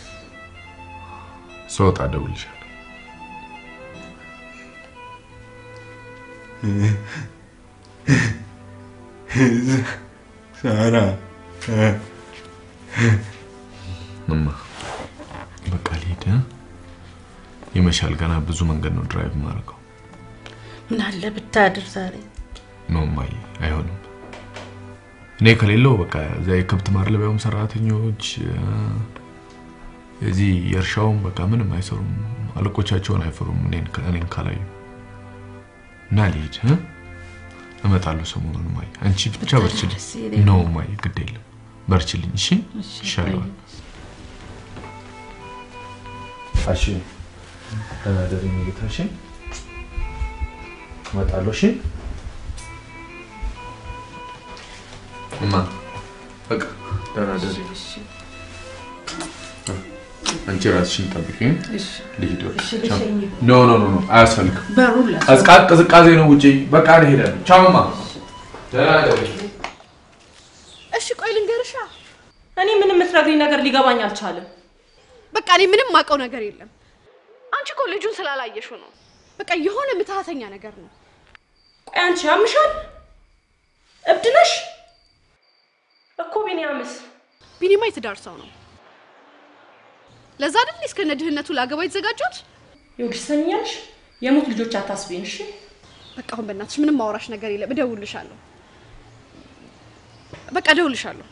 ስወጣ እደውልልሻለሁ። ሳራ እማ በቃ ልሂድ እ? ይመሻል። ገና ብዙ መንገድ ነው ድራይቭ የማደርገው። ምን አለ ብታድር ዛሬ። ኖ እማዬ፣ አይሆንም። እኔ ከሌለው በቃ እዛ የከብት ማድለቢያውም ሰራተኞች እ፣ የዚህ የእርሻውም በቃ ምንም አይሰሩም። አለቆቻቸውን አይፈሩም እኔን እኔን ካላዩ እና ልሂድ እ? እመጣለሁ ሰሞኑን እማዬ። አንቺ ብቻ በርችልኝ። ደስ ይለኛል። ኖ እማዬ፣ ግድ የለም በርችልኝ። እሺ ይሻለዋል። እሺ ደህና ደሪ ጌታ። እሺ እመጣለሁ። እሺ እማ በቃ ደህና ደሪ። አንቺ ራስሽን ጠብቂ። ልሂድ ወደ እሺ፣ ቻው። ልሸኝህ። ኖ ኖ ኖ ኖ አያስፈልግም። በሩን ላስ- ቀዝቃ- ቅዝቃዜ ነው ውጪ። በቃ እኔ እሄዳለሁ። ቻው እማ። ደህና ደሪ። እሺ ቆይ ልንገርሻ። እኔ ምንም የምትነግሪኝ ነገር ሊገባኝ አልቻለም። በቃ እኔ ምንም ማውቀው ነገር የለም። አንቺ እኮ ልጁን ስላላየሽው ነው። በቃ የሆነ ምትሃተኛ ነገር ነው። ቆይ አንቺ ያምሻል? እብድ ነሽ እኮ ቢኒያምስ ቢኒማ የትዳር ሰው ነው። ለዛ አይደል እስከነ ድህነቱ ላገባ የተዘጋጁት? ይኸውልሽ ሰሚኛለሽ፣ የሙት ልጆች አታስቢን እሺ። በቃ አሁን በእናትሽ ምንም ማውራሽ ነገር የለም። እደውልልሻለሁ። በቃ እደውልልሻለሁ።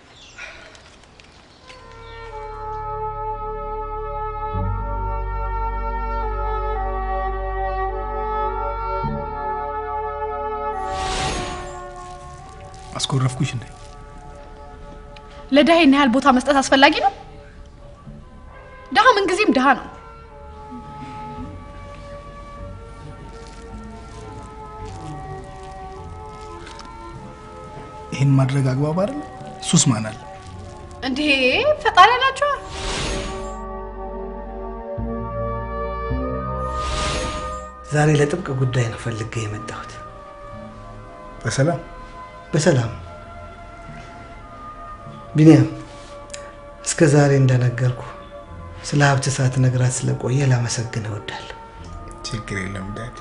አስኮረፍኩሽ እንዴ? ለድሃ ይህን ያህል ቦታ መስጠት አስፈላጊ ነው? ድሃ ምንጊዜም ድሃ ነው። ይህን ማድረግ አግባብ አይደል? ሱስ ማን አለ? እንዴ ፈጣሪ ያላችኋል። ዛሬ ለጥብቅ ጉዳይ ነው ፈልጌ የመጣሁት። በሰላም በሰላም ቢኒያም፣ እስከ ዛሬ እንደነገርኩ ስለ ሀብት ሳትነግራት ስለቆየ ላመሰግን እወዳለሁ። ችግር የለም ዳድ።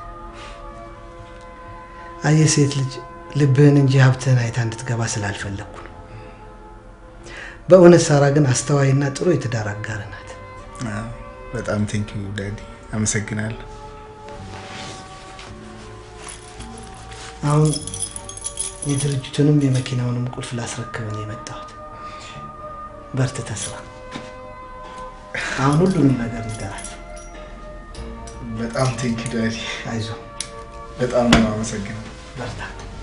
አየህ ሴት ልጅ ልብህን እንጂ ሀብትህን አይታ እንድትገባ ስላልፈለግኩ ነው። በእውነት ሳራ ግን አስተዋይና ጥሩ የትዳር አጋር ናት። አዎ፣ በጣም ቴንኪዩ ዳዲ፣ አመሰግናለሁ። አሁን የድርጅቱንም የመኪናውንም ቁልፍ ላስረክብ ነው የመጣሁት። በርትተህ ስራ። አሁን ሁሉንም ነገር ንገራት። በጣም ቴንኪዩ ዳዲ። አይዞህ፣ በጣም ነው አመሰግናለሁ። በርታ።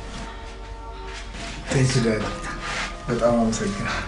ቴንኪዩ ዳዲ፣ በጣም አመሰግናለሁ።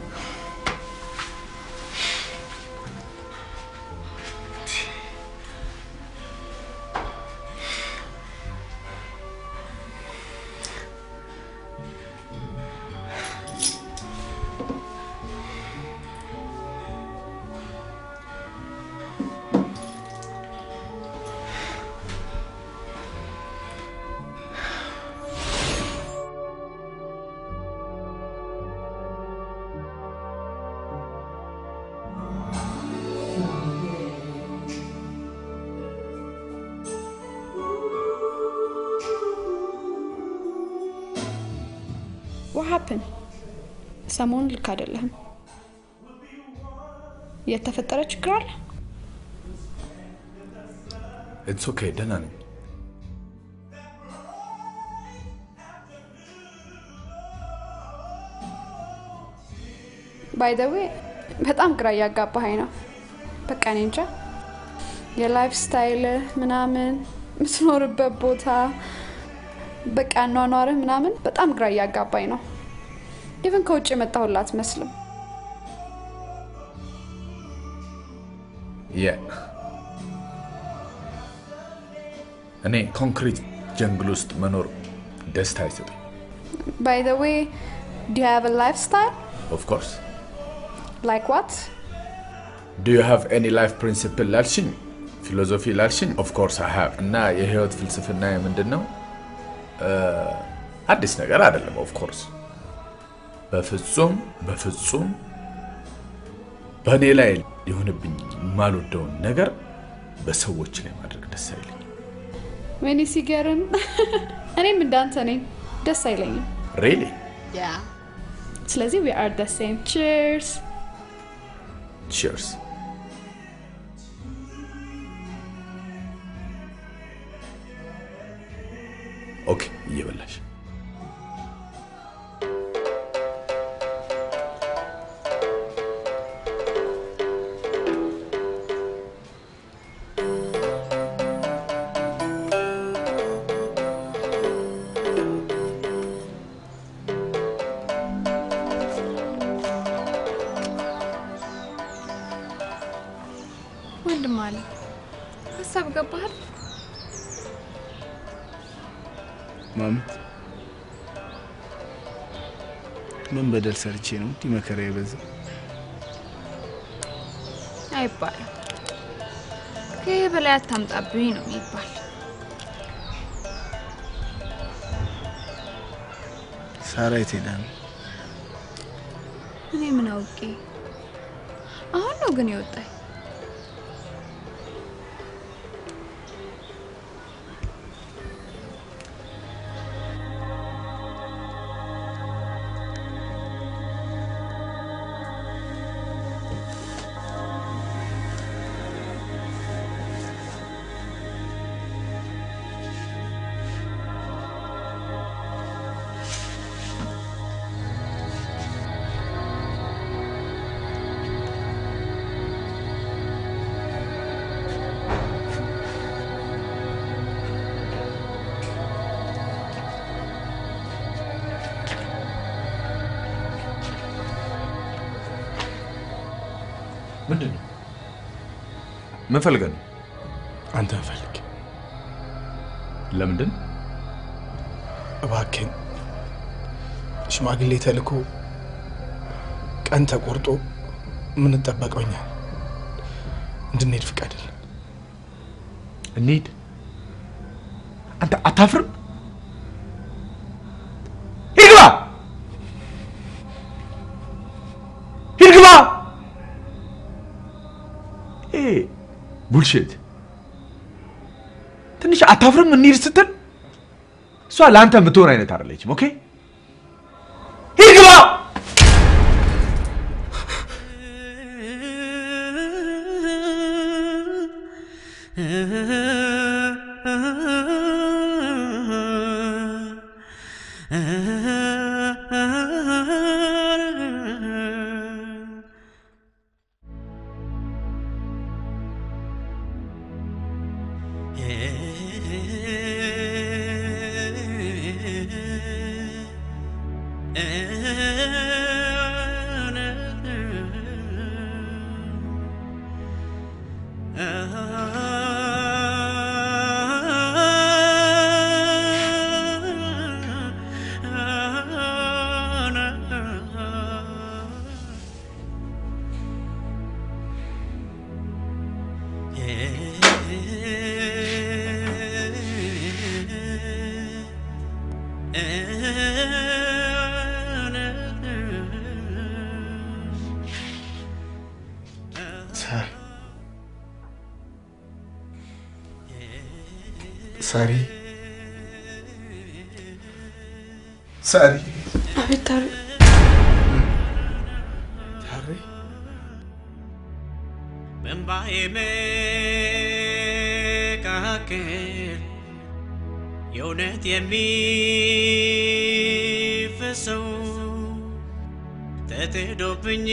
ዋሀፕን ሰሞኑን ልክ አይደለህም። የተፈጠረ ችግር አለ? ኢትስ ኦኬ፣ ደህና ነኝ። ባይ ዘ ዌይ በጣም ግራ እያጋባኸኝ ነው። በቃ እኔ እንጃ የላይፍ ስታይል ምናምን የምትኖርበት ቦታ በቃ አኗኗርህ ምናምን በጣም ግራ እያጋባኝ ነው። ኢቨን ከውጭ የመጣሁላ አትመስልም። የ እኔ ኮንክሪት ጀንግል ውስጥ መኖር ደስታ አይሰጠኝ። ባይ ዘ ዌይ ዱ ዩ ሃቭ ላይፍ ስታይል ኦፍ ኮርስ ላይክ ዋት? ዱ ዩ ሃቭ ኤኒ ላይፍ ፕሪንሲፕል ላልሽኝ፣ ፊሎዞፊ ላልሽኝ ኦፍ ኮርስ አይ ሃቭ። እና የህይወት ፍልስፍና ምንድን ነው? አዲስ ነገር አይደለም ኦፍ ኮርስ በፍጹም በፍጹም በእኔ ላይ ሊሆንብኝ የማልወደውን ነገር በሰዎች ላይ ማድረግ ደስ አይለኝም። ወይኔ ሲገርም! እኔም እንዳንተ ነኝ፣ ደስ አይለኝም። ሬሌ ያ ስለዚህ ዊ አር ደ ሴም ቺርስ። ቺርስ። ኦኬ፣ እየበላሽ ወንድም አለ ሀሳብ ገባሃል? ማሚ ምን በደል ሰርቼ ነው እንዲህ መከራ የበዛ? አይባልም። ከይህ በላይ አታምጣብኝ ነው የሚባል። ሳራ የት ሄዳ ነው? እኔ ምን አውቄ። አሁን ነው ግን የወጣኝ። ምንድን ነው? ምን ፈልገህ ነው? አንተን ፈልግ። ለምንድን? እባክህን ሽማግሌ ተልኮ ቀን ተቆርጦ የምንጠበቀው እኛ ነን። እንድንሄድ ፍቀድልን። እንሂድ። አንተ አታፍርም? ሂድ ግባ! ሂድ ግባ! ይሄ ቡልሽት። ትንሽ አታፍርም? እንሂድ ስትል እሷ ለአንተ የምትሆን አይነት አይደለችም። ኦኬ ሂድ ግባ! ሳሪ ሳሪ ሳሪ አቤት ታሪ ታሪ በእምባዬ መካከል የእውነት የሚፈሰው ተትዶብኝ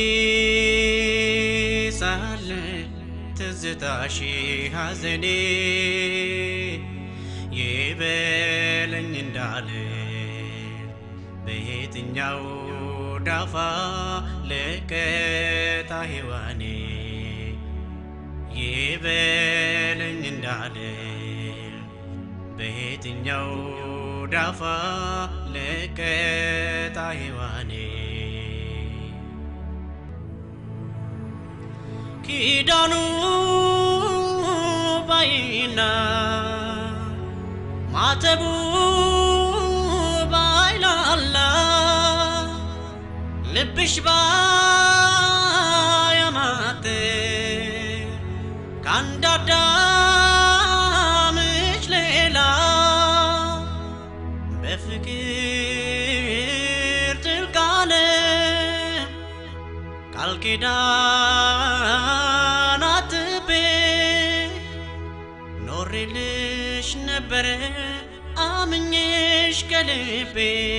ሳለ ትዝታሽ ሐዘኔ ይበለኝ እንዳለ በየትኛው ዳፋ ለቀጣ ሔዋኔ ይበለኝ እንዳለ በየትኛው ዳፋ ለቀጣ ሔዋኔ ኪዳኑ ባይና ማተቡ ባይላላ ልብሽ ባያማት ከአንድ አዳምሽ ሌላ በፍቅር ጥልቅ ዓለም ቃል ኪዳን አጥቤ ኖሬልሽ ነበረ አምኜሽ ከልቤ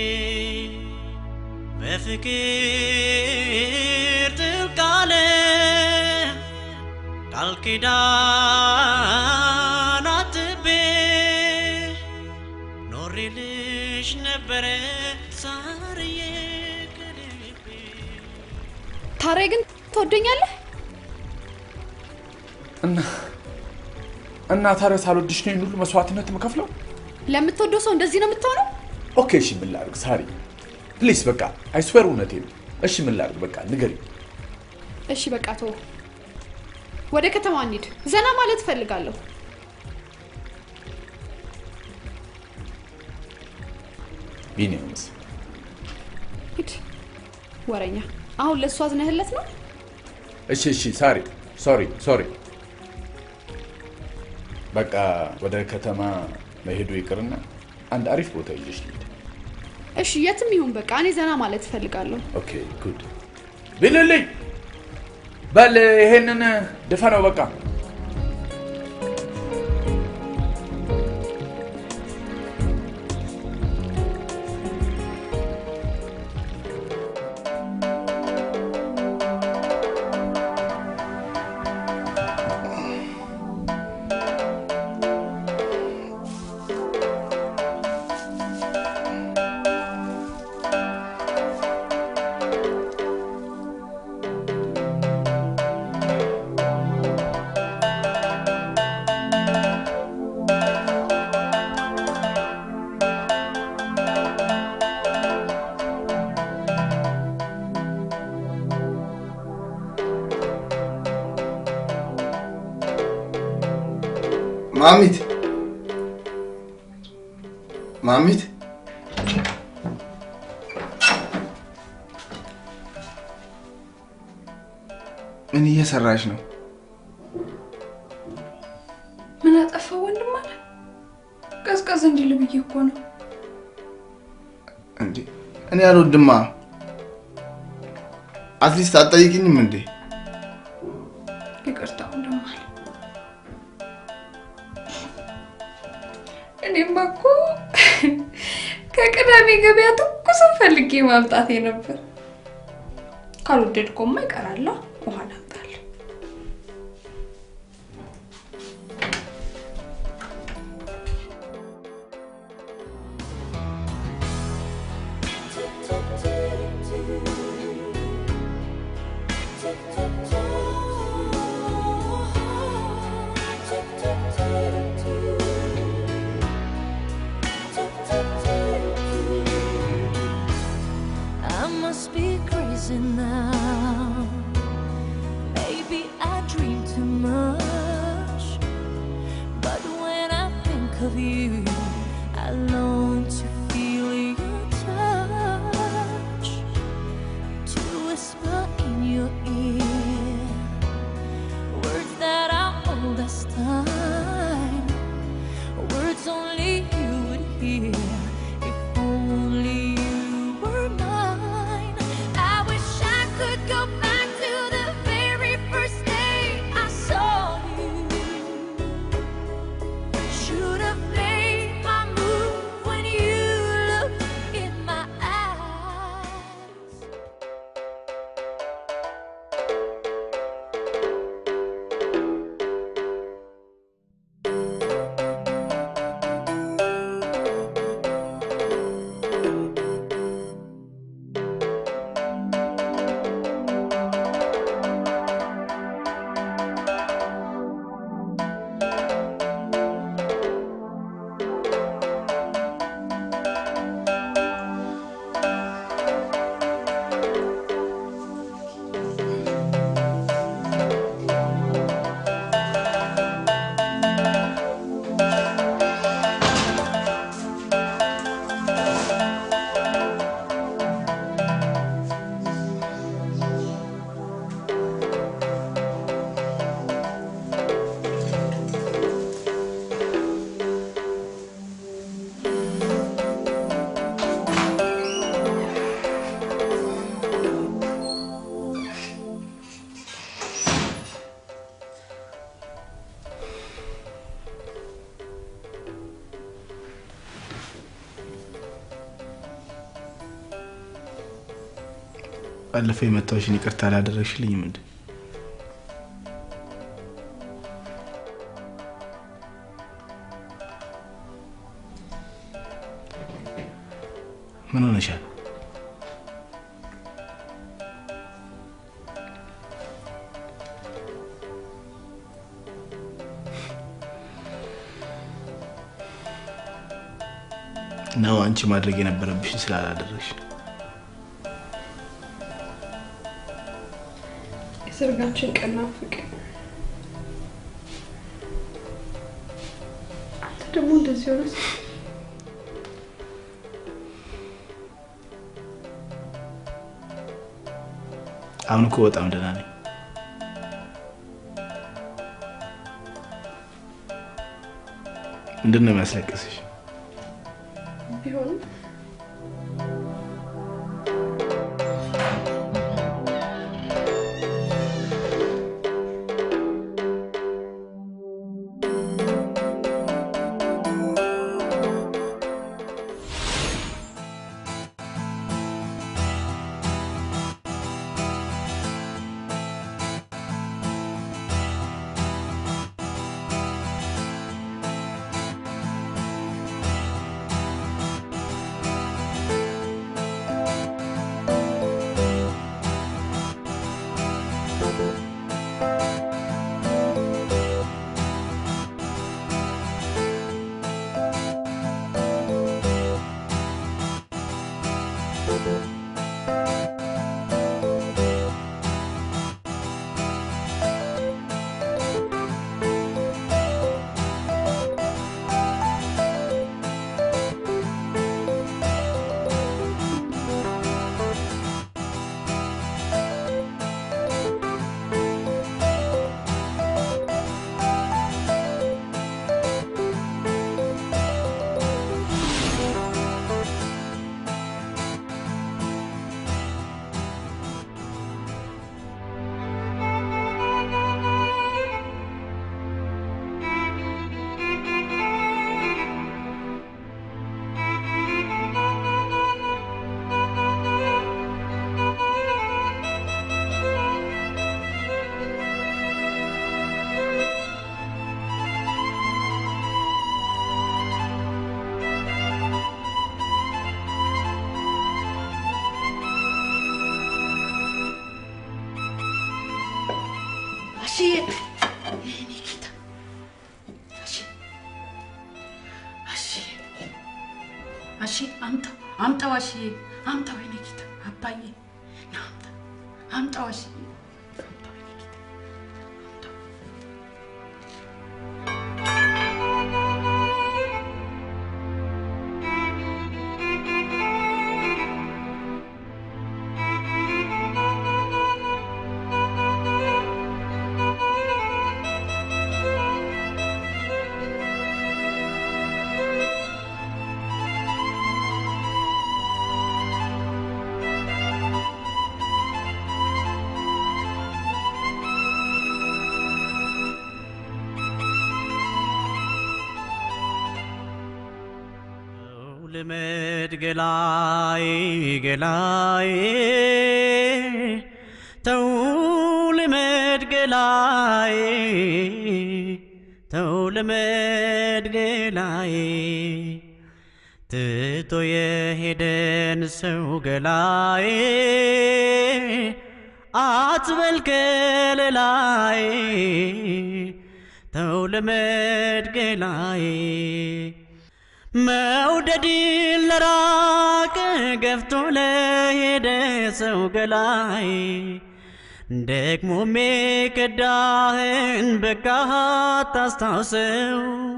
በፍቅር ጥልቅ ዓለም ቃል ኪዳን አጥቤ ኖሬልሽ ነበረ ሳርዬ ከልቤ ታሬ ግን ትወደኛለህ? እና እና ታዲያ ሳልወድሽ ነው ይህን ሁሉ መስዋዕትነት የምከፍለው? ለምትወደው ሰው እንደዚህ ነው የምትሆነው? ኦኬ እሺ ምን ላድርግ ሳሪ ፕሊስ በቃ አይስዌር እውነቴን ነው እሺ ምን ላድርግ በቃ ንገሪ እሺ በቃ ተወው። ወደ ከተማ እንሂድ። ዘና ማለት እፈልጋለሁ። ቢኒያምስ ሂድ። ወረኛ። አሁን ለእሱ አዝነህለት ነው? እሺ እሺ ሳሪ ሶሪ ሶሪ በቃ ወደ ከተማ መሄዱ ይቅርና አንድ አሪፍ ቦታ ይዤሽ ልሂድ እሺ የትም ይሁን በቃ እኔ ዘና ማለት እፈልጋለሁ። ኦኬ ጉድ ቢልልኝ በል ይሄንን ድፈነው በቃ ማሚት ማሚት ምን እየሰራሽ ነው? ምን አጠፋው ወንድም አለ ቀዝቀዝ እንዲል ብዬ እኮ ነው። እንዴ እኔ አልወድማ። አትሊስት አትጠይቅኝም እንዴ? ይቅርታ ወንድም አለ። እኔማ እኮ ከቅዳሜ ገበያ ትኩስን ፈልጌ ማምጣቴ ነበር። ካልወደድኮማ ይቀራላ ውሃ ላምጣልህ። I must be crazy now. Maybe I dream too much. But when I think of you, I long to feel your touch. To whisper in your ear words that are old as time. Words only you would hear if only you were mine. I wish I could go back to the very first day I saw you. Should have made my move when ባለፈው የመታወሽን ይቅርታ አላደረግሽልኝም እንዴ? ምን ሆነሻል? ነው አንቺ ማድረግ የነበረብሽን ስላላደረግሽ ነው። የሰርጋችን ቀን ናፈቀኝ። አንተ ደግሞ እንደዚህ ሆነ አሁን እኮ በጣም ደህና ነኝ። ምንድን ነው የሚያስለቅስሽ? ቢሆንም አሽዬ የኔ ጌታ አሺ አሺ አሺ አምጣው አምጣው አሽዬ አምጣው የኔ ጌታ አባዬ ና አምጣ አምጣው አሽዬ አምጣው የኔ ጌታ አምጣው ልመድ ገላይ ገላይ ተው ልመድ ገላይ ተው ልመድ ገላይ ትቶ የሄደን ሰው ገላይ አትበል ከለላይ ተው ልመድ ገላይ መውደድን ለራቀ ገፍቶ ለሄደ ሰው ገላይ ደግሞ የከዳህን በቃህ ታስታውሰው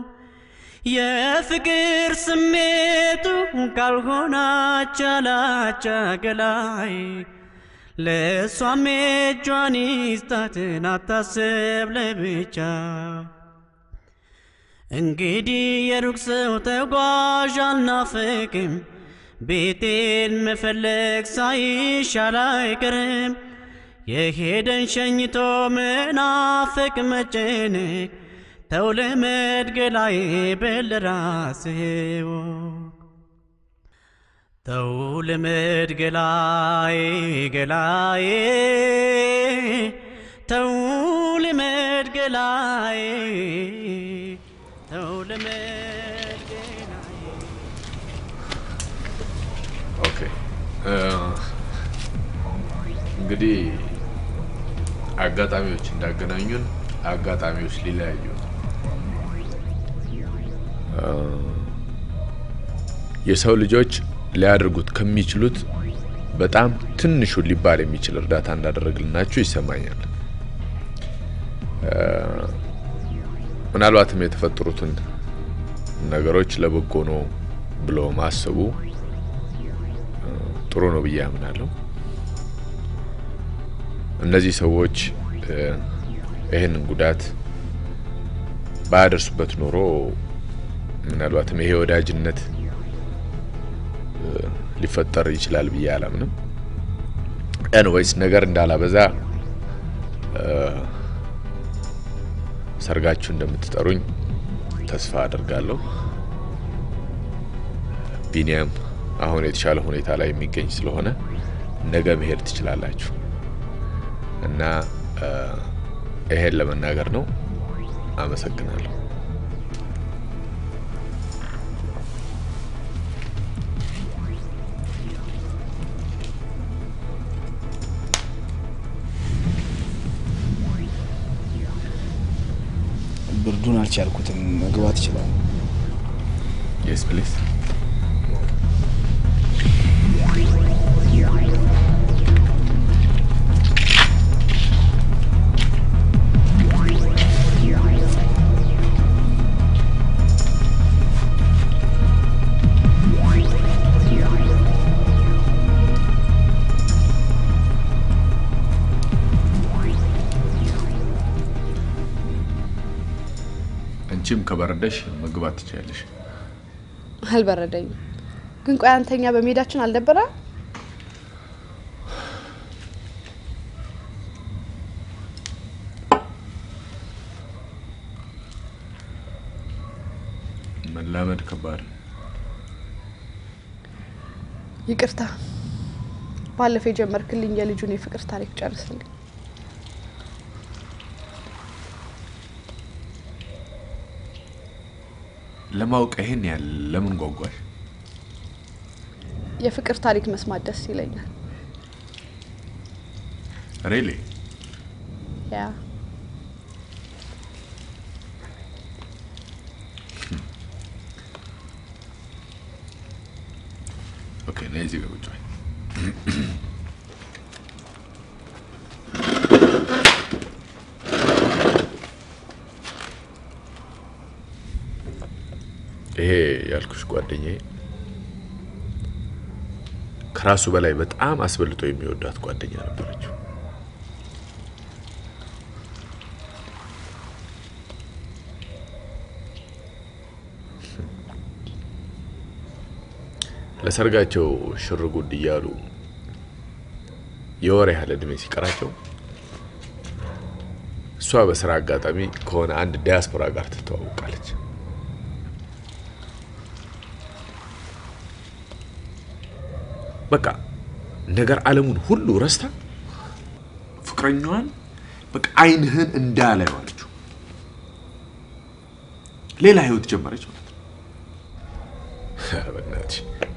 የፍቅር ስሜቱ ካልሆነ አቻላቻ ገላይ ለእሷም እጇን ይስጣትን አታስብ ለብቻ እንግዲህ የሩቅ ሰው ተጓዥ አልናፍቅም ቤቴን መፈለግ ሳይሻል አይቀርም የሄደን ሸኝቶ መናፈቅ መጨነቅ ተው ልመድ ገላዬ በል ራስህ እወቅ። ተው ልምድ ገላዬ ገላዬ ተው ልምድ ገላዬ ተው ልምድ ገላዬ ኦኬ እ፣ እንግዲህ አጋጣሚዎች እንዳገናኙን አጋጣሚዎች ሊለያዩ ነው። እ፣ የሰው ልጆች ሊያደርጉት ከሚችሉት በጣም ትንሹ ሊባል የሚችል እርዳታ እንዳደረግልናችሁ ይሰማኛል። እ፣ ምናልባትም የተፈጠሩትን ነገሮች ለበጎ ነው ብሎ ማሰቡ እ፣ ጥሩ ነው ብዬ አምናለሁ። እነዚህ ሰዎች እ፣ ይህንን ጉዳት ባያደርሱበት ኖሮ ምናልባትም ይሄ ወዳጅነት እ፣ ሊፈጠር ይችላል ብዬ አላምንም። ኤንዌይስ ነገር እንዳላበዛ እ፣ ሰርጋችሁ እንደምትጠሩኝ ተስፋ አድርጋለሁ። ቢኒያም አሁን የተሻለ ሁኔታ ላይ የሚገኝ ስለሆነ ነገ መሄድ ትችላላችሁ እና እ፣ ይሄን ለመናገር ነው። አመሰግናለሁ። ብርዱን አልቻልኩትም። መግባት ይችላል። የስ ፕሊዝ አንቺም ከበረደሽ መግባት ትችያለሽ። አልበረደኝም። ግን ቆይ አንተኛ በሜዳችን አልደበረ? መላመድ ከባድ ነው። ይቅርታ፣ ባለፈው የጀመርክልኝ የልጁን የፍቅር ታሪክ ጨርስልኝ። ለማወቅ ይሄን ያህል ለምን ጓጓሽ? የፍቅር ታሪክ መስማት ደስ ይለኛል። ሬሌ ያ ኦኬ፣ ነይ እዚህ ጋር ቁጭ በይ። ይሄ ያልኩሽ ጓደኛዬ ከራሱ በላይ በጣም አስበልጦ የሚወዳት ጓደኛ ነበረችው። ለሰርጋቸው ሽር ጉድ እያሉ የወር ያህል እድሜ ሲቀራቸው እሷ በስራ አጋጣሚ ከሆነ አንድ ዲያስፖራ ጋር ትተዋወቃለች። በቃ ነገር ዓለሙን ሁሉ ረስታ ፍቅረኛዋን በቃ ዓይንህን እንዳላየው አለችው። ሌላ ህይወት ጀመረች ማለት ነው። ኧረ በእናትሽ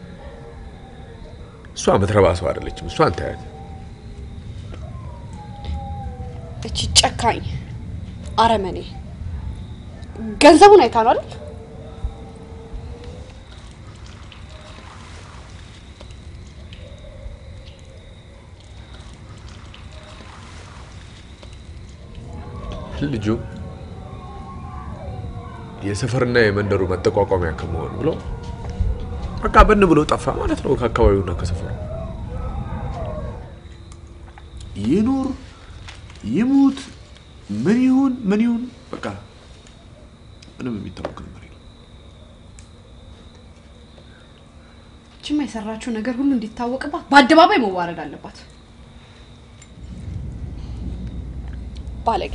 እሷ የምትረባ ሰው አይደለችም። እሷን ታያት። እቺ ጨካኝ አረመኔ ገንዘቡን አይታ ነው አይደል? ልጁ የሰፈርና የመንደሩ መጠቋቋሚያ ከመሆን ብሎ በቃ በን ብሎ ጠፋ ማለት ነው ከአካባቢውና ከሰፈሩ። ይኑር ይሙት ምን ይሁን ምን ይሁን በቃ ምንም የሚታወቅ ነገር የለም። እችማ የሰራችው ነገር ሁሉ እንዲታወቅባት በአደባባይ መዋረድ አለባት። ባለጌ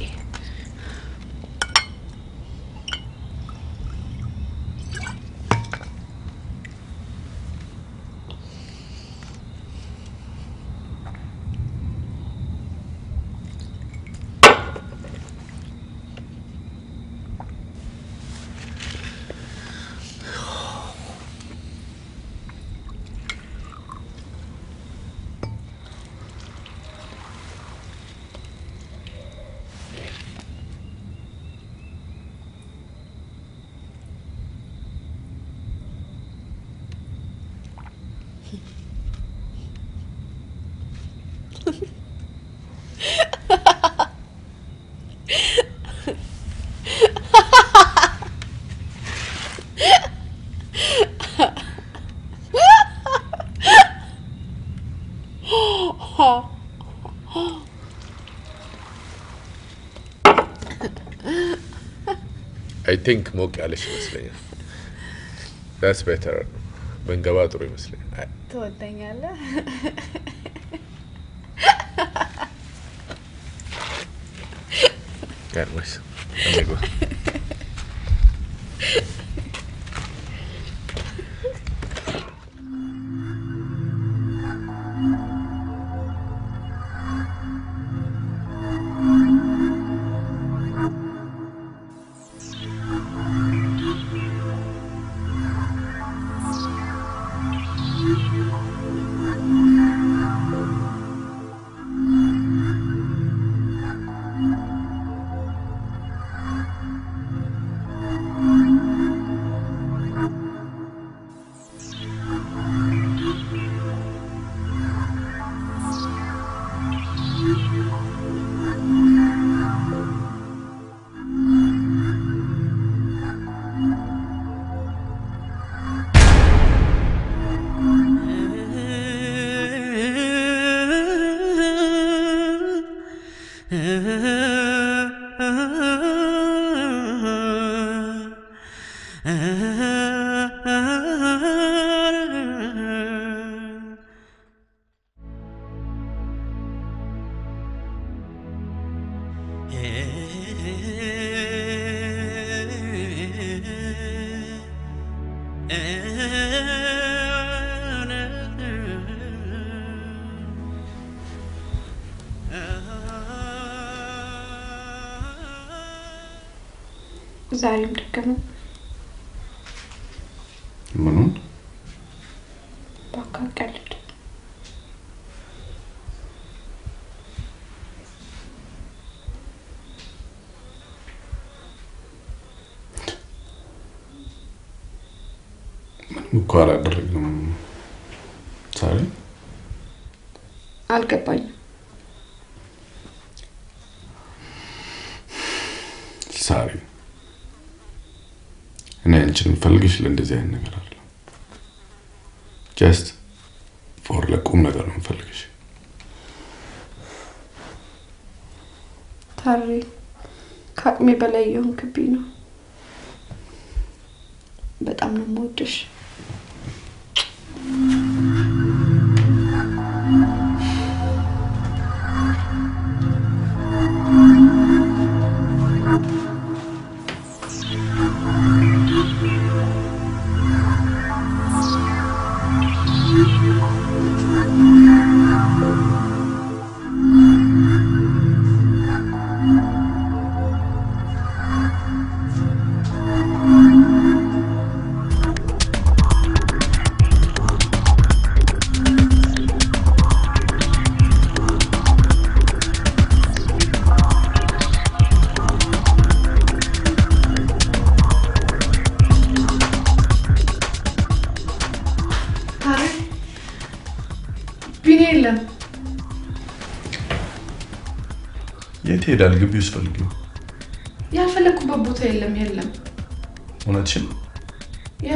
አይ ቲንክ ሞቅ ያለሽ ይመስለኛል። ዳስ ቤተር ብንገባ ጥሩ ይመስለኛል። ትወደኛለህ? ቀርበሽ እንግባ። ዛሬም ደገመው። ምኑን እባክህ አትቀልድ። ምንም እኮ አላደረግንም። ሳሪ አልገባኝም። ሳሪ እኔ አንቺን የምፈልግሽ ለእንደዚህ አይነት ነገር አለ ጀስት ፎር ለቁም ነገር ነው የምፈልግሽ። ታሪ ከአቅሜ በላይ የሆንክብኝ ነው። በጣም ነው የምወድሽ። ታሪ ቢኒ የለም። የት ሄዳል? ግቢ ውስጥ ፈልጊው። ያልፈለግኩበት ቦታ የለም የለም። እውነትሽን ያ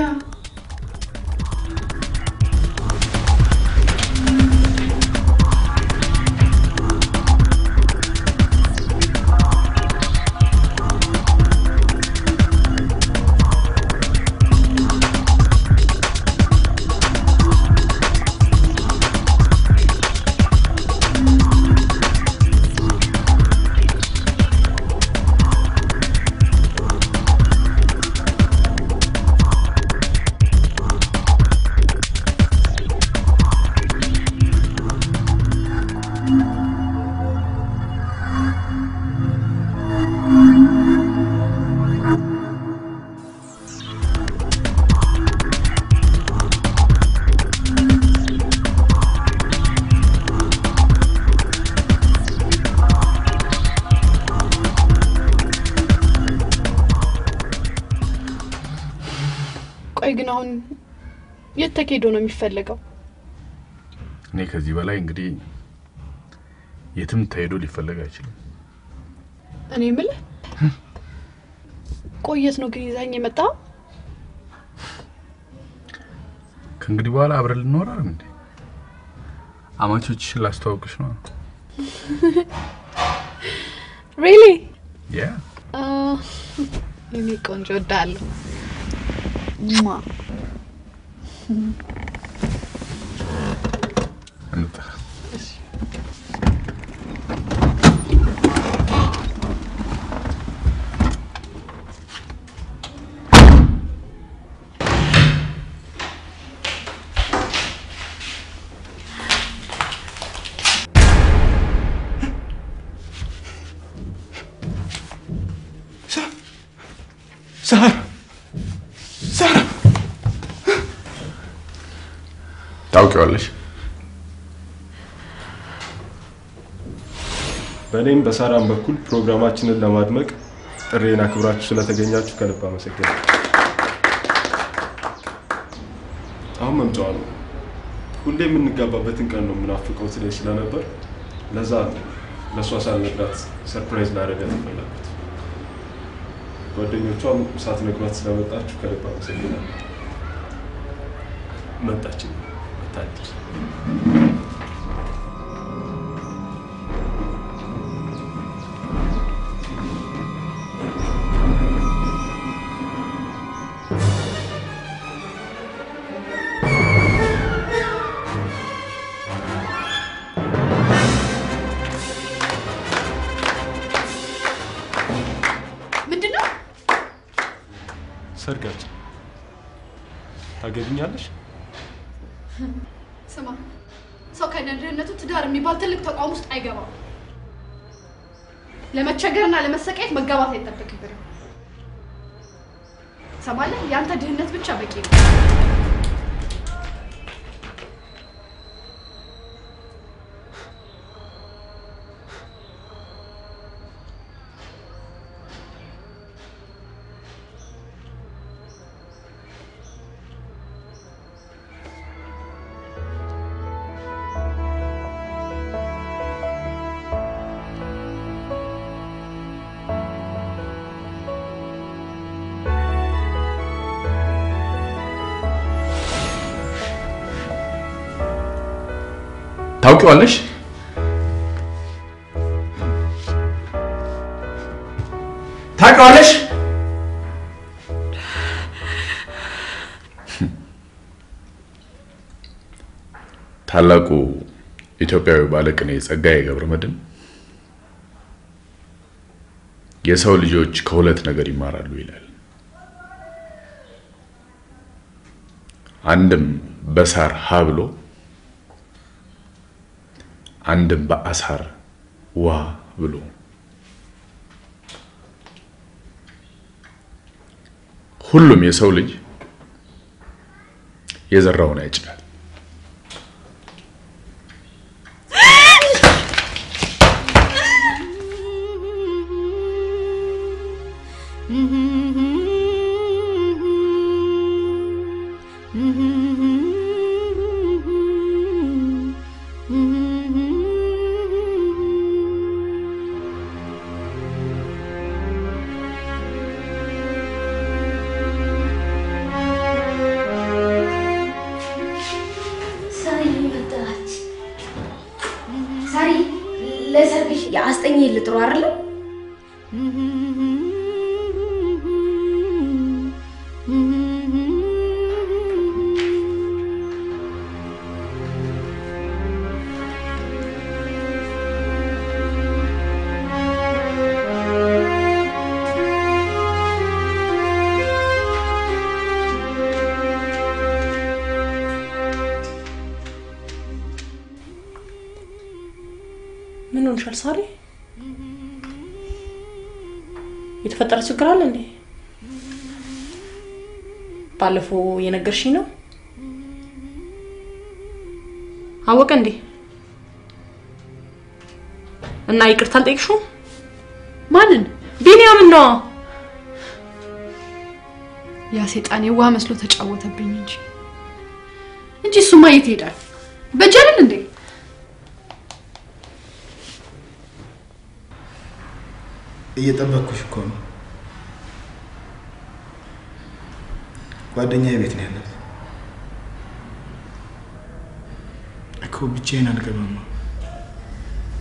ቆይ ግን አሁን የት ተኬዶ ነው የሚፈለገው? እኔ ከዚህ በላይ እንግዲህ የትም ተሄዶ ሊፈለግ አይችልም። እኔ የምልህ ቆየት ነው ግን ይዛኝ የመጣው? ከእንግዲህ በኋላ አብረን ልንኖር አይደል እንዴ? አማቾችሽን ላስተዋውቅሽ ነው። ሪሊ ያ የኔ ቆንጆ እወዳለሁ። ሟ እንጣ ሳራ ሳራ ታውቂዋለሽ? በእኔም በሳራም በኩል ፕሮግራማችንን ለማድመቅ ጥሬን አክብራችሁ ስለተገኛችሁ ከልብ አመሰግናለሁ። አሁን መምጫዋ ነው። ሁሌ የምንጋባበትን ቀን ነው የምናፍቀው ትለኝ ስለነበር ለዛ ነው ለእሷ ሳልነግራት ሰርፕራይዝ ላደርጋት የፈለኩት። ጓደኞቿም ሳትነግሯት ስለመጣችሁ ከልብ አመሰግናለሁ። መጣችን መታደል ምንድን ነው? ሰርጋችን ታገቢኛለሽ? ስማ፣ ሰው ከነድህነቱ ትዳር የሚባል ትልቅ ተቋም ውስጥ አይገባም። ለመቸገርና ለመሰቃየት መጋባት አይጠበቅብንም። ሰማለህ? የአንተ ድህነት ብቻ በቂ ነው። ታውቂዋለሽ? ታውቂዋለሽ? ታላቁ ኢትዮጵያዊ ባለቅኔ ጸጋዬ ገብረመድኅን የሰው ልጆች ከሁለት ነገር ይማራሉ ይላል። አንድም በሳር ሀ ብሎ አንድም በአሳር ዋ ብሎ ሁሉም የሰው ልጅ የዘራውን ያጭዳል። ሳሪ መጣች። ሳሪ ለሰርግሽ የአስጠኝ ልጥሩ አይደለም? ምን ሆንሻል ሳሪ? የተፈጠረ ችግር አለ እንዴ? ባለፈው የነገርሽኝ ነው። አወቀ እንዴ? እና ይቅርታ አልጠየቅሽውም? ማንን? ቢኒያምን ነዋ። ያ ሴጣን የዋህ መስሎ ተጫወተብኝ እንጂ እንጂ እሱማ የት ይሄዳል? በጀልን እንዴ? እየጠበቅኩሽ እኮ ነው። ጓደኛዬ ቤት ነው ያለት እኮ ብቻዬን አልገባማ።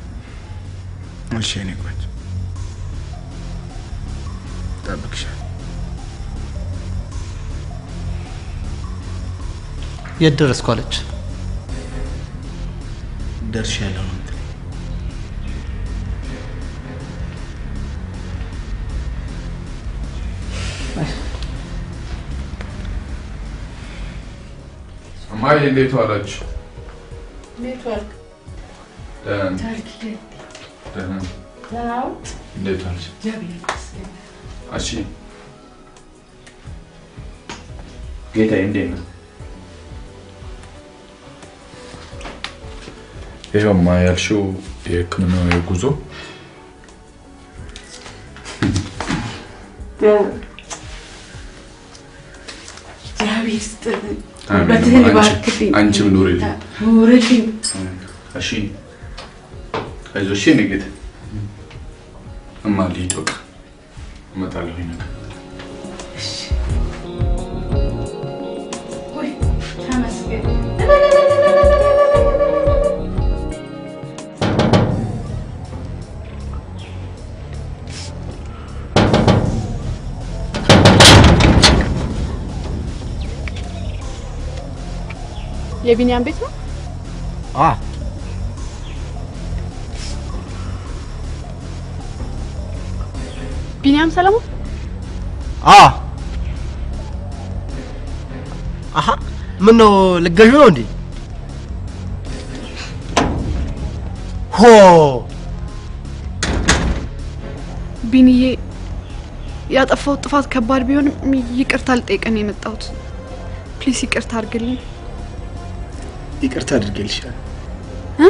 እሺ የኔ ቆንጆ እጠብቅሻለሁ። የት ደረስኩ አለች። ደርሻለሁ ነው የምትለኝ? እማዬ እንዴት ዋላችሁ? ኔትወርክ ደህና ነኝ። ታሪክ ደህና ነኝ። ደህናው እንዴት ዋልሽ? እግዚአብሔር ይመስገን። እሺ ጌታዬ እንዴት ነው? ይኸውማ ያልሽው የሕክምናው የጉዞ እግዚአብሔር ይስጥልኝ። አሜን። በትህን አንቺ- ይባርክልኝ። አንቺም ኑሪልኝ። ኑሪልኝ። እሺ አይዞሽ የኔ ጌታ። እማ ልሂድ በቃ እመጣለሁኝ ነገ። ወይ ተመስገን። የቢኒያም ቤት ነው። አ ቢኒያም ሰለሞን አ አሀ ምን ነው ልገዡ ነው እንዴ? ሆ ቢኒዬ፣ ያጠፋሁት ጥፋት ከባድ ቢሆንም ይቅርታ ልጠይቅህ ነው የመጣሁት። ፕሊስ ይቅርታ አድርግልኝ። ይቅርታ አድርጌልሻለሁ። እ?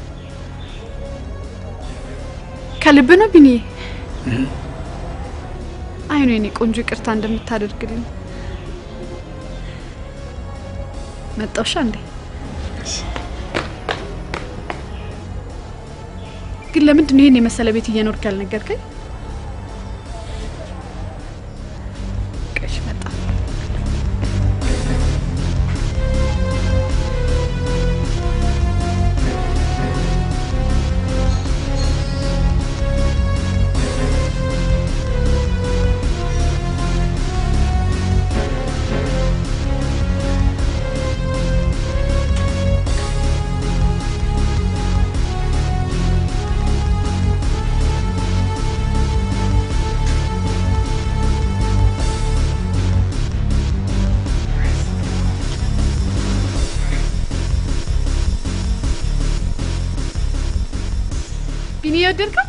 ከልብ ነው ቢኒዬ? አይ ነው የኔ ቆንጆ ይቅርታ እንደምታደርግልኝ መጣውሻ እንዴ? ግን ለምንድን ነው ይሄን የመሰለ ቤት እየኖርክ ያልነገርከኝ? ቀሽ መጣ ቢኒ የወደድከው?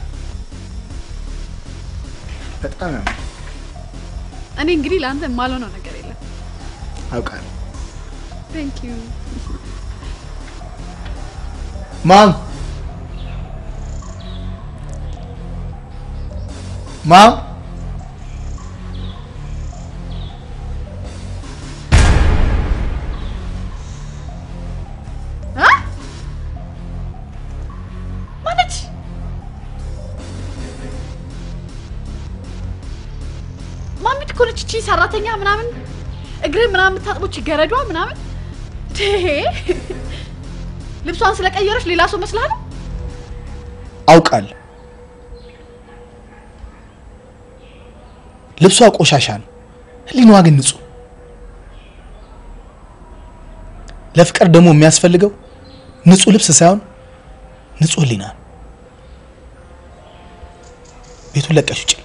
በጣም ነው እኔ እንግዲህ ለአንተ የማልሆነው ነገር የለም። አውቃለሁ። ቴንክ ዩ ማም ማም ማነች? ማሚት እኮ ነች እቺ ሰራተኛ ምናምን እግር ምናምን የምታጥቦች ገረዷ ምናምን ይሄ ልብሷን ስለቀየረች ሌላ ሰው መስላል። አውቃለሁ። ልብሷ ቆሻሻ ነው፣ ህሊናዋ ግን ንጹህ። ለፍቅር ደግሞ የሚያስፈልገው ንጹህ ልብስ ሳይሆን ንጹህ ህሊና ነው። ቤቱን ለቀሽ ውጭ።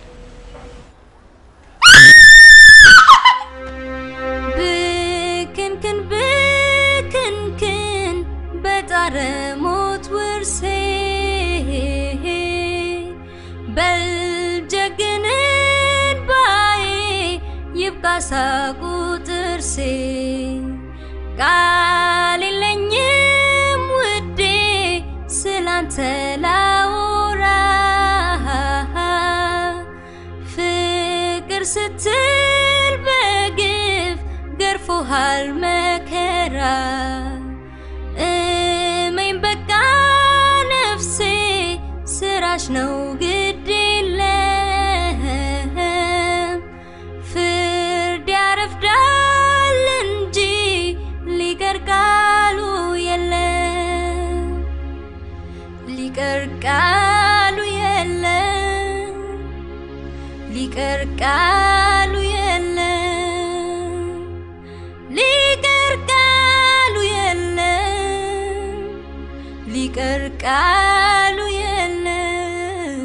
ብክንክን ብክንክን በጣረ ሞት ውርሴ በልጀግንን ባዬ ይብቃ ሳቁ ጥርሴ ቃል የለኝም ውዴ ስላንተ ላውራ ፍቅር ስትል በግፍ ገርፎሃል መከራ እመኝ በቃ ነፍሴ ስራሽ ነው ግድ የለም ፍርድ ያረፍዳል እንጂ ሊቀር ቃሉ የለም ሊቀር ቃሉ የለም ሊቀር ቃሉ የለም ሊቀር ቃሉ ሊቀር ቃሉ የለም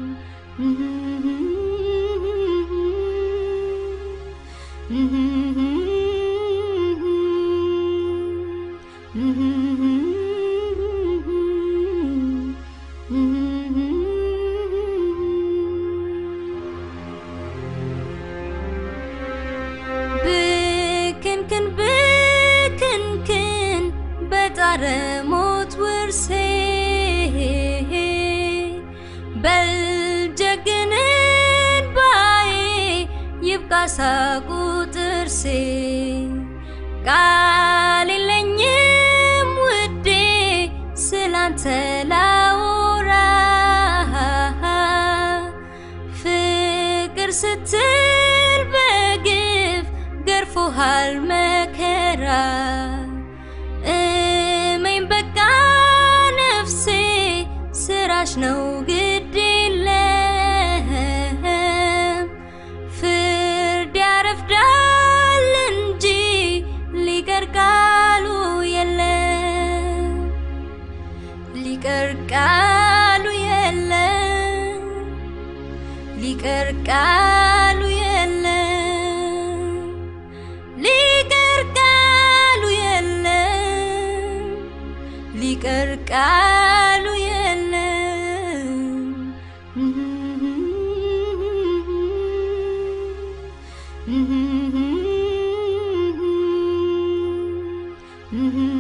ብክንክን ብክንክን በጣረ ሞት ውርሴ በልጀግንን ባዬ ይብቃ ሳቁ ጥርሴ ቃል የለኝም ውዴ ስላንተ ላውራ ፍቅር ስትል በግፍ ገርፎሃል መከራ እመኝ በቃ ነፍሴ ስራሽ ነው ግድ የለም ፍርድ ያረፍዳል እንጂ ሊቀር ቃሉ የለም ሊቀር ቃሉ የለም ሊቀር ቃሉ የለም ሊቀር ቃሉ የለም ሊቀር ቃሉ የለም Mm-hmm.